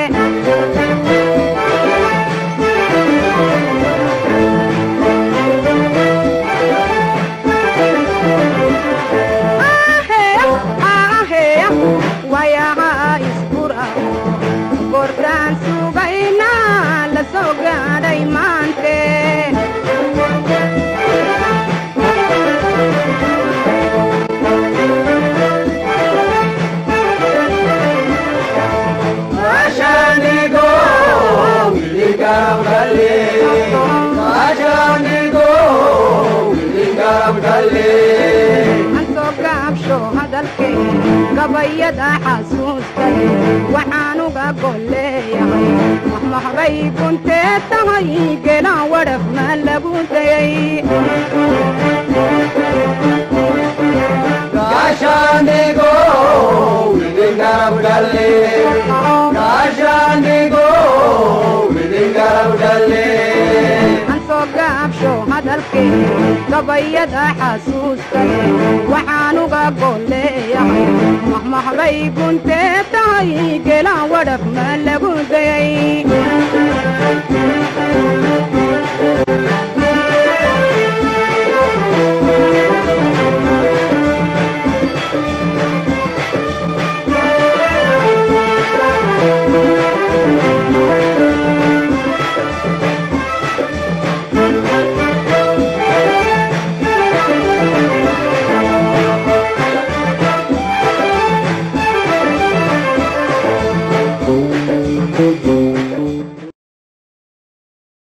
wayaha iskurao gordaan sugayna la soo gaadhay maante ansoo gaabsho hadalkee gabayada xasuustay waxaan uga golleeyahay maxmaxbay kuntee tahay gelaan wadhaf ma lagu dayay ansoo gaabsho hadalkee gabayada xasuustay waxaan uga golleeyahay maxmaxbay kuntee tahay gelaan wadhaf ma lagu